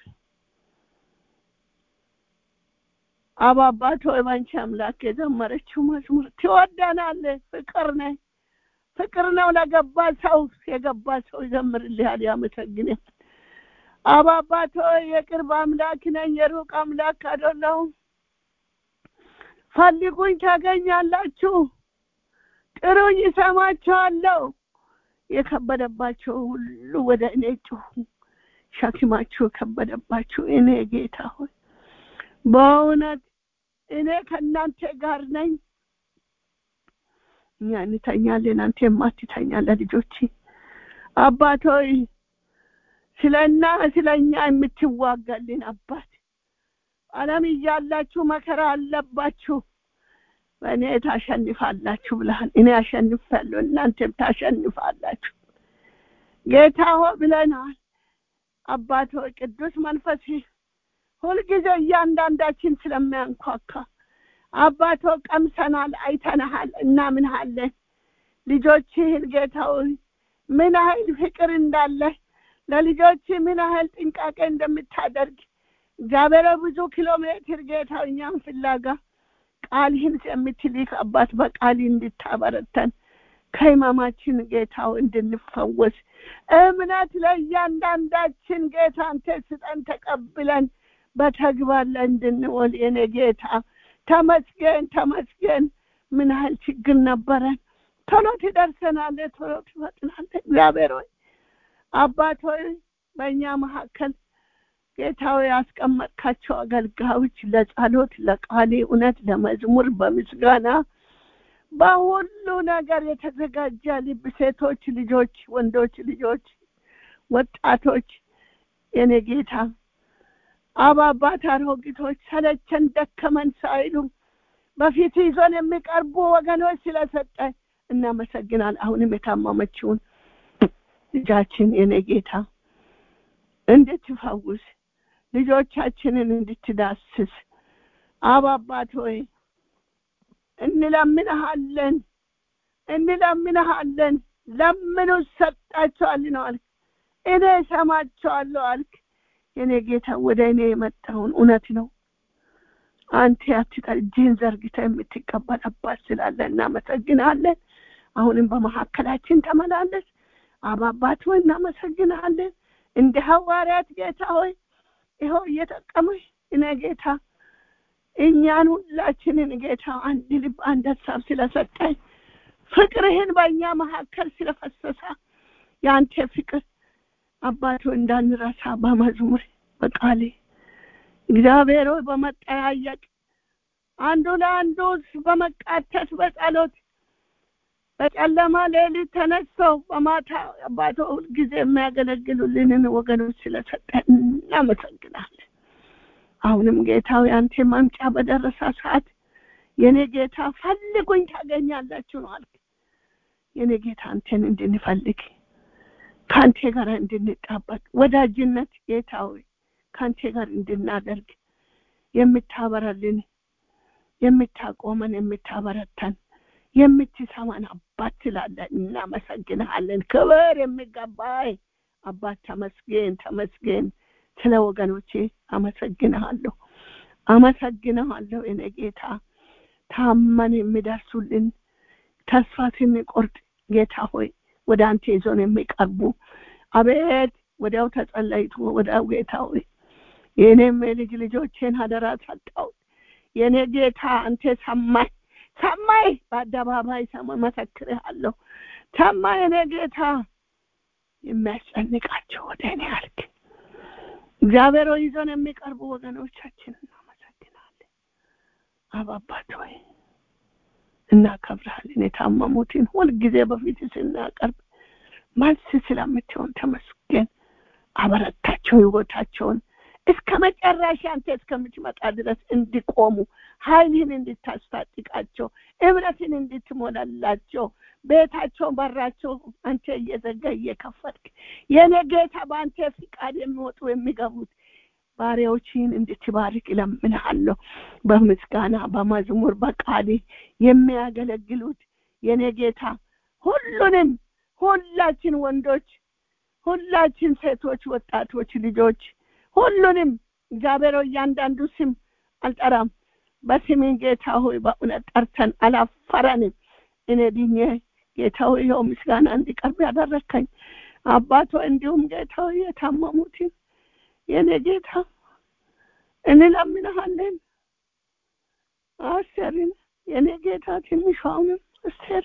D: አባባት ሆይ ባንቺ አምላክ የዘመረችው መዝሙር ትወደናለ ፍቅር ነ ፍቅር ነው ለገባ ሰው የገባ ሰው ይዘምርልሃል ያመሰግንሃል አባባት ሆይ የቅርብ አምላክ ነኝ የሩቅ አምላክ አይደለሁም ፈልጉኝ ታገኛላችሁ ጥሩኝ ይሰማችኋለሁ የከበደባቸው ሁሉ ወደ እኔ ጩሁ ሸክማችሁ የከበደባችሁ እኔ ጌታ ሆይ በእውነት እኔ ከእናንተ ጋር ነኝ እኛ እንተኛለን አንተ የማትተኛ ለልጆች አባት ሆይ ስለና ስለኛ የምትዋጋልን አባት አለም እያላችሁ መከራ አለባችሁ በእኔ ታሸንፋላችሁ ብለሃል እኔ አሸንፋለሁ እናንተም ታሸንፋላችሁ ጌታ ሆ ብለናል አባት ሆይ ቅዱስ መንፈስ ሁልጊዜ እያንዳንዳችን ስለሚያንኳካ አባቶ ቀምሰናል አይተናሃል እናምንሃለን ልጆችህን ጌታ ሆይ ምን ያህል ፍቅር እንዳለ ለልጆች ምን ያህል ጥንቃቄ እንደምታደርግ እግዚአብሔር ብዙ ኪሎ ሜትር ጌታ እኛም ፍላጋ ቃልህን የምትልክ አባት በቃል እንድታበረተን ከህመማችን ጌታው እንድንፈወስ እምነት ለእያንዳንዳችን ጌታ አንተ ስጠን ተቀብለን በተግባር ላይ እንድንወል የኔ ጌታ ተመስገን ተመስገን ምን ያህል ችግር ነበረን ቶሎ ትደርሰናለ ቶሎ ትፈጥናለ እግዚአብሔር ሆይ አባት ሆይ በእኛ መካከል ጌታዊ ያስቀመጥካቸው አገልጋዮች ለጸሎት ለቃሌ እውነት ለመዝሙር በምስጋና በሁሉ ነገር የተዘጋጀ ልብ ሴቶች ልጆች ወንዶች ልጆች ወጣቶች የኔ ጌታ አባባት አሮጊቶች ሰለቸን ደከመን ሳይሉ በፊት ይዞን የሚቀርቡ ወገኖች ስለሰጠ እናመሰግናል አሁንም የታመመችውን ልጃችን የኔ ጌታ እንድትፈውስ ልጆቻችንን እንድትዳስስ አባባት ሆይ እንለምንሃለን እንለምንሃለን ለምኑ ሰጣቸዋል ነው አልክ እኔ ሰማቸዋለሁ አልክ የኔ ጌታ ወደ እኔ የመጣውን እውነት ነው አንተ ያትቀር እጅህን ዘርግተ የምትቀበል አባት ስላለ እናመሰግናለን አሁንም በመካከላችን ተመላለስ አባባት ሆይ እናመሰግናለን እንደ ሐዋርያት ጌታ ሆይ ይኸው እየጠቀመሽ እኔ ጌታ እኛን ሁላችንን ጌታ አንድ ልብ አንድ ሀሳብ ስለሰጠኝ ፍቅርህን በእኛ መካከል ስለፈሰሰ የአንተ ፍቅር አባቶ እንዳንረሳ በመዝሙር በቃሌ እግዚአብሔር ሆይ በመጠያየቅ አንዱ ለአንዱ በመቃተት በጸሎት በጨለማ ሌሊት ተነስተው በማታ አባቶ ሁልጊዜ የሚያገለግሉልንን ወገኖች ስለሰጠን እናመሰግናለን አሁንም ጌታዊ አንተ ማምጫ በደረሰ ሰዓት የኔ ጌታ ፈልጉኝ ታገኛላችሁ ነው አልክ የኔ ጌታ አንተን እንድንፈልግ ከአንተ ጋር እንድንጣበቅ ወዳጅነት ጌታ ሆይ ከአንተ ጋር እንድናደርግ የምታበራልን የምታቆመን የምታበረተን የምትሰማን አባት ትላለን እናመሰግንሃለን ክብር የሚገባይ አባት ተመስገን ተመስገን ስለ ወገኖቼ አመሰግንሃለሁ አመሰግንሃለሁ እኔ ጌታ ታመን የሚደርሱልን ተስፋ ስንቆርጥ ጌታ ሆይ ወደ አንተ ይዞን የሚቀርቡ አቤት ወዲያው ተጸለይቶ ወዲያው ጌታ ሆይ የእኔም የልጅ ልጆቼን አደራ ሰጠሁት የእኔ ጌታ አንተ ሰማይ ሰማይ በአደባባይ ሰማ መሰክርሃለሁ ሰማይ የኔ ጌታ የሚያስጨንቃቸው ወደ እኔ አልክ እግዚአብሔር ሆይ ይዞን የሚቀርቡ ወገኖቻችን እናመሰግናለን አባባት ሆይ እናከብርሃለን የታመሙትን ሁልጊዜ በፊት ስናቀርብ መልስ ስለምትሆን ተመስገን አበረታቸው ህይወታቸውን እስከ መጨረሻ አንተ እስከምትመጣ ድረስ እንዲቆሙ ኃይልህን እንድታስታጥቃቸው እምነትን እንድትሞላላቸው ቤታቸውን በራቸው አንተ እየዘጋ እየከፈትክ የኔ ጌታ በአንተ ፍቃድ የሚወጡ የሚገቡት ባሪያዎችን እንድትባርክ እለምንሃለሁ በምስጋና በመዝሙር በቃል የሚያገለግሉት የኔ ጌታ ሁሉንም ሁላችን ወንዶች ሁላችን ሴቶች ወጣቶች ልጆች ሁሉንም እግዚአብሔር እያንዳንዱ ስም አልጠራም በስሜን ጌታ ሆይ በእውነት ጠርተን አላፈረንም እኔ ድኜ ጌታ ሆይ ይኸው ምስጋና እንዲቀርብ ያደረከኝ አባቶ እንዲሁም ጌታ ሆይ የታመሙትን የኔ ጌታ እንለምንሃለን አስቴርን የኔ ጌታ ትንሿንም አስቴር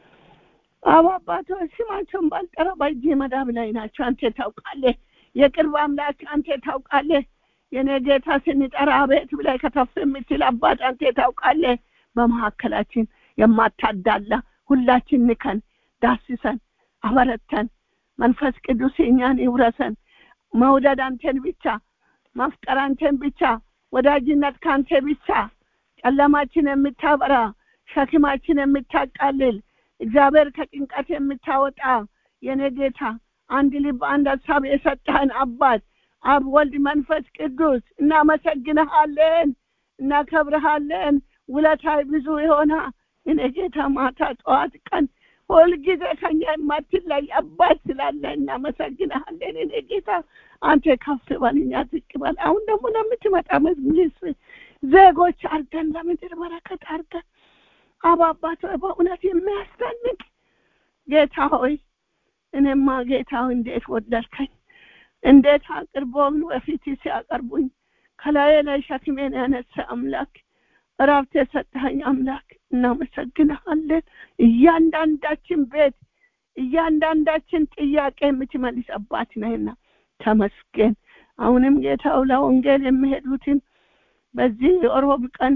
D: አባ አባቶ ስማቸውን ባልጠራ በእጅ መዳብ ላይ ናቸው አንተ ታውቃለህ የቅርብ አምላክ አንተ ታውቃለህ የኔ ጌታ ስንጠራ አቤት ብላይ ከተፍ የምትል አባት አንተ ታውቃለህ በመካከላችን የማታዳላ ሁላችን ንከን ዳስሰን አበረተን መንፈስ ቅዱስ እኛን ይውረሰን መውደድ አንተን ብቻ ማፍቀር አንተን ብቻ ወዳጅነት ከአንተ ብቻ ጨለማችን የምታበራ ሸክማችን የምታቃልል እግዚአብሔር ከጭንቀት የምታወጣ የኔ ጌታ አንድ ልብ አንድ ሀሳብ የሰጠህን አባት አብ ወልድ መንፈስ ቅዱስ እናመሰግንሃለን እናከብርሃለን ውለታይ ብዙ የሆነ እኔ ጌታ ማታ ጠዋት ቀን ሁልጊዜ ከኛ የማትለይ አባት ስላለ እናመሰግንሃለን እኔ ጌታ አንተ ከፍ በል እኛ ዝቅ በል አሁን ደግሞ ለምትመጣ መንግስት ዜጎች አርገን ለምድር በረከት አርገን አባባት በእውነት የሚያስደንቅ ጌታ ሆይ እኔማ ጌታ እንዴት ወደድከኝ እንዴት አቅርቦም በፊት ሲያቀርቡኝ ከላይ ላይ ሸክሜን ያነሳ አምላክ እረፍት የሰጠኸኝ አምላክ እናመሰግንሃለን እያንዳንዳችን ቤት እያንዳንዳችን ጥያቄ የምትመልስ አባት ነህና ተመስገን አሁንም ጌታው ለወንጌል የሚሄዱትን በዚህ ሮብ ቀን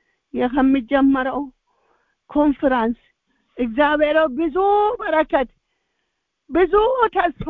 D: ከሚጀመረው ኮንፈራንስ እግዚአብሔር ብዙ በረከት ብዙ ተስፋ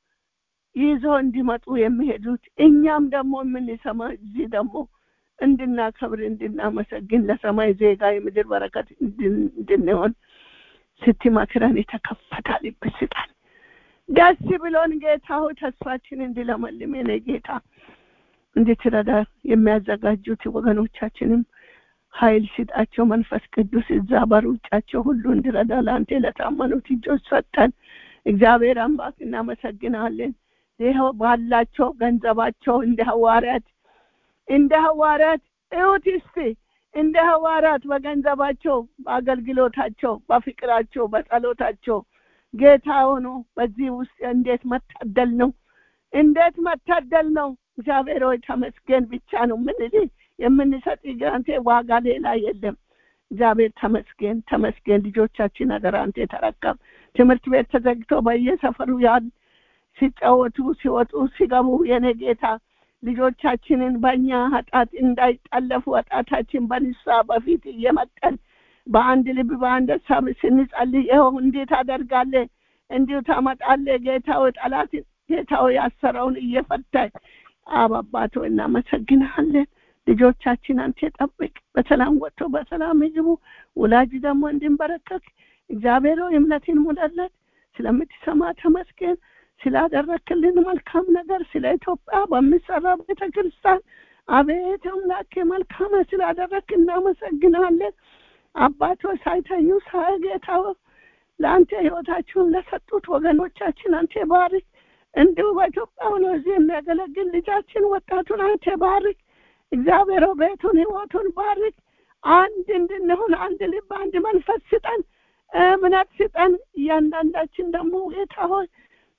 D: ይዞ እንዲመጡ የሚሄዱት እኛም ደግሞ የምንሰማ እዚህ ደግሞ እንድናከብር እንድናመሰግን ለሰማይ ዜጋ የምድር በረከት እንድንሆን ስትመክረን የተከፈተ ልብ ስጠን ደስ ብሎን ጌታ ሆይ ተስፋችን እንድለመልም የኔ ጌታ እንድትረዳ የሚያዘጋጁት ወገኖቻችንም ኃይል ስጣቸው መንፈስ ቅዱስ እዛ በሩጫቸው ሁሉ እንድረዳ ለአንተ ለታመኑት እጆች ሰጠን እግዚአብሔር አምላክ እናመሰግናለን ይኸው ባላቸው ገንዘባቸው እንደ ሐዋርያት እንደ ሐዋርያት እዩት እስቲ እንደ ሐዋርያት በገንዘባቸው በአገልግሎታቸው በፍቅራቸው በጸሎታቸው ጌታ ሆኖ በዚህ ውስጥ እንዴት መታደል ነው እንዴት መታደል ነው እግዚአብሔር ሆይ ተመስገን ብቻ ነው ምንል የምንሰጥ አንተ ዋጋ ሌላ የለም እግዚአብሔር ተመስገን ተመስገን ልጆቻችን አደራ አንተ ተረከብ ትምህርት ቤት ተዘግቶ በየሰፈሩ ያል ሲጫወቱ ሲወጡ ሲገቡ የኔ ጌታ ልጆቻችንን በእኛ ኃጢአት እንዳይጠለፉ ኃጢአታችን በንሳ በፊት እየመጠን በአንድ ልብ በአንድ ሀሳብ ስንጸልይ ይኸው እንዴት አደርጋለ እንዲሁ ታመጣለ ጌታው ጠላት ጌታው ያሰረውን እየፈታኝ አባባቶ እናመሰግናለን ልጆቻችን አንተ ጠብቅ በሰላም ወጥቶ በሰላም ይግቡ ወላጅ ደግሞ እንድንበረከክ እግዚአብሔር እምነትን ሙላለት ስለምትሰማ ተመስገን ስላደረክልን መልካም ነገር ስለ ኢትዮጵያ በሚሰራ ቤተ ክርስቲያን አቤት አምላክ መልካም ስላደረክ እናመሰግናለን አባቶ ሳይተኙ ሳይጌታው ለአንተ ህይወታችሁን ለሰጡት ወገኖቻችን አንተ ባርክ እንዲሁ በኢትዮጵያ ሆኖ እዚህ የሚያገለግል ልጃችን ወጣቱን አንተ ባርክ እግዚአብሔር ቤቱን ህይወቱን ባርክ አንድ እንድንሆን አንድ ልብ አንድ መንፈስ ስጠን እምነት ስጠን እያንዳንዳችን ደግሞ ጌታ ሆይ ደስ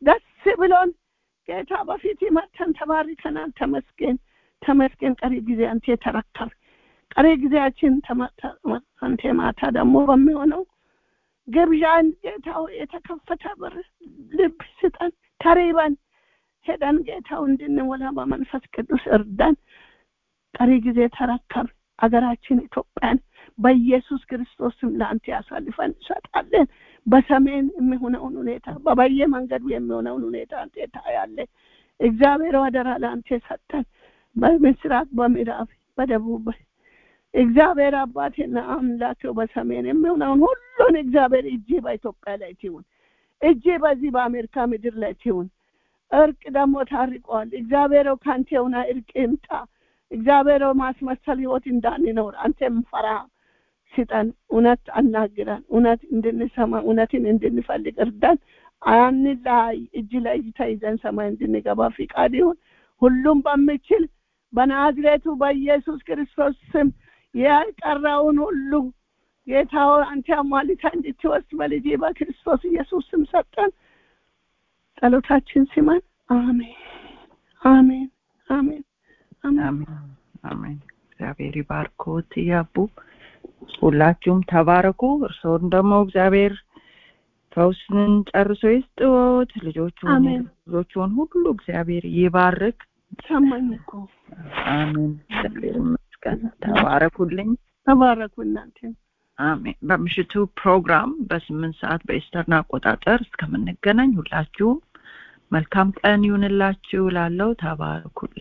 D: ብሎን ጌታ በፊት መተን ተባርከናል። ተመስገን ተመስገን። ቀሪ ጊዜ አንተ ተረከብ። ቀሪ ጊዜያችን አንተ ማታ ደግሞ በሚሆነው ግብዣን ጌታው የተከፈተ በር ልብ ስጠን። ተሪበን ሄደን ጌታው እንድንሞላ በመንፈስ ቅዱስ እርዳን። ቀሪ ጊዜ ተረከብ። አገራችን ኢትዮጵያን በኢየሱስ ክርስቶስም ለአንተ ያሳልፈን እንሰጣለን። በሰሜን የሚሆነውን ሁኔታ በበየ መንገዱ የሚሆነውን ሁኔታ አንተ ታያለህ። እግዚአብሔር አደራ ለአንተ ሰጠን። በምስራቅ፣ በምዕራብ፣ በደቡብ እግዚአብሔር አባቴና አምላኬው በሰሜን የሚሆነውን ሁሉን እግዚአብሔር እጅ በኢትዮጵያ ላይ ትሁን። እጅ በዚህ በአሜሪካ ምድር ላይ ትሁን። እርቅ ደግሞ ታርቋል። እግዚአብሔር ከአንተ የሆነ እርቅ ይምጣ። እግዚአብሔር ማስመሰል ህይወት እንዳንኖር አንተም ፈራ ስጠን። እውነት አናግረን፣ እውነት እንድንሰማ፣ እውነትን እንድንፈልግ እርዳን። አንላይ እጅ ለእጅ ተይዘን ሰማይ እንድንገባ ፍቃድ ይሁን። ሁሉም በምችል በናዝሬቱ በኢየሱስ ክርስቶስ ስም የቀረውን ሁሉ ጌታው አንተ አሟልታ እንድትወስድ በልጅ በክርስቶስ ኢየሱስ ስም ሰጠን። ጸሎታችን ስማን። አሜን፣ አሜን፣ አሜን፣
A: አሜን፣ አሜን። እግዚአብሔር ይባርኮት ያቡ። ሁላችሁም ተባረኩ። እርስዎን ደግሞ እግዚአብሔር ፈውስን ጨርሶ ይስጥዎት። ልጆቹን
D: አሜን።
A: ልጆቹን ሁሉ እግዚአብሔር ይባርክ።
D: ሰማኝ እኮ
A: አሜን። እግዚአብሔር ይመስገን። ተባረኩልኝ።
D: ተባረኩ እናንተ።
A: አሜን። በምሽቱ ፕሮግራም በስምንት ሰዓት በኢስተርን አቆጣጠር እስከምንገናኝ ሁላችሁም መልካም ቀን ይሁንላችሁ። ላለው ተባረኩልኝ።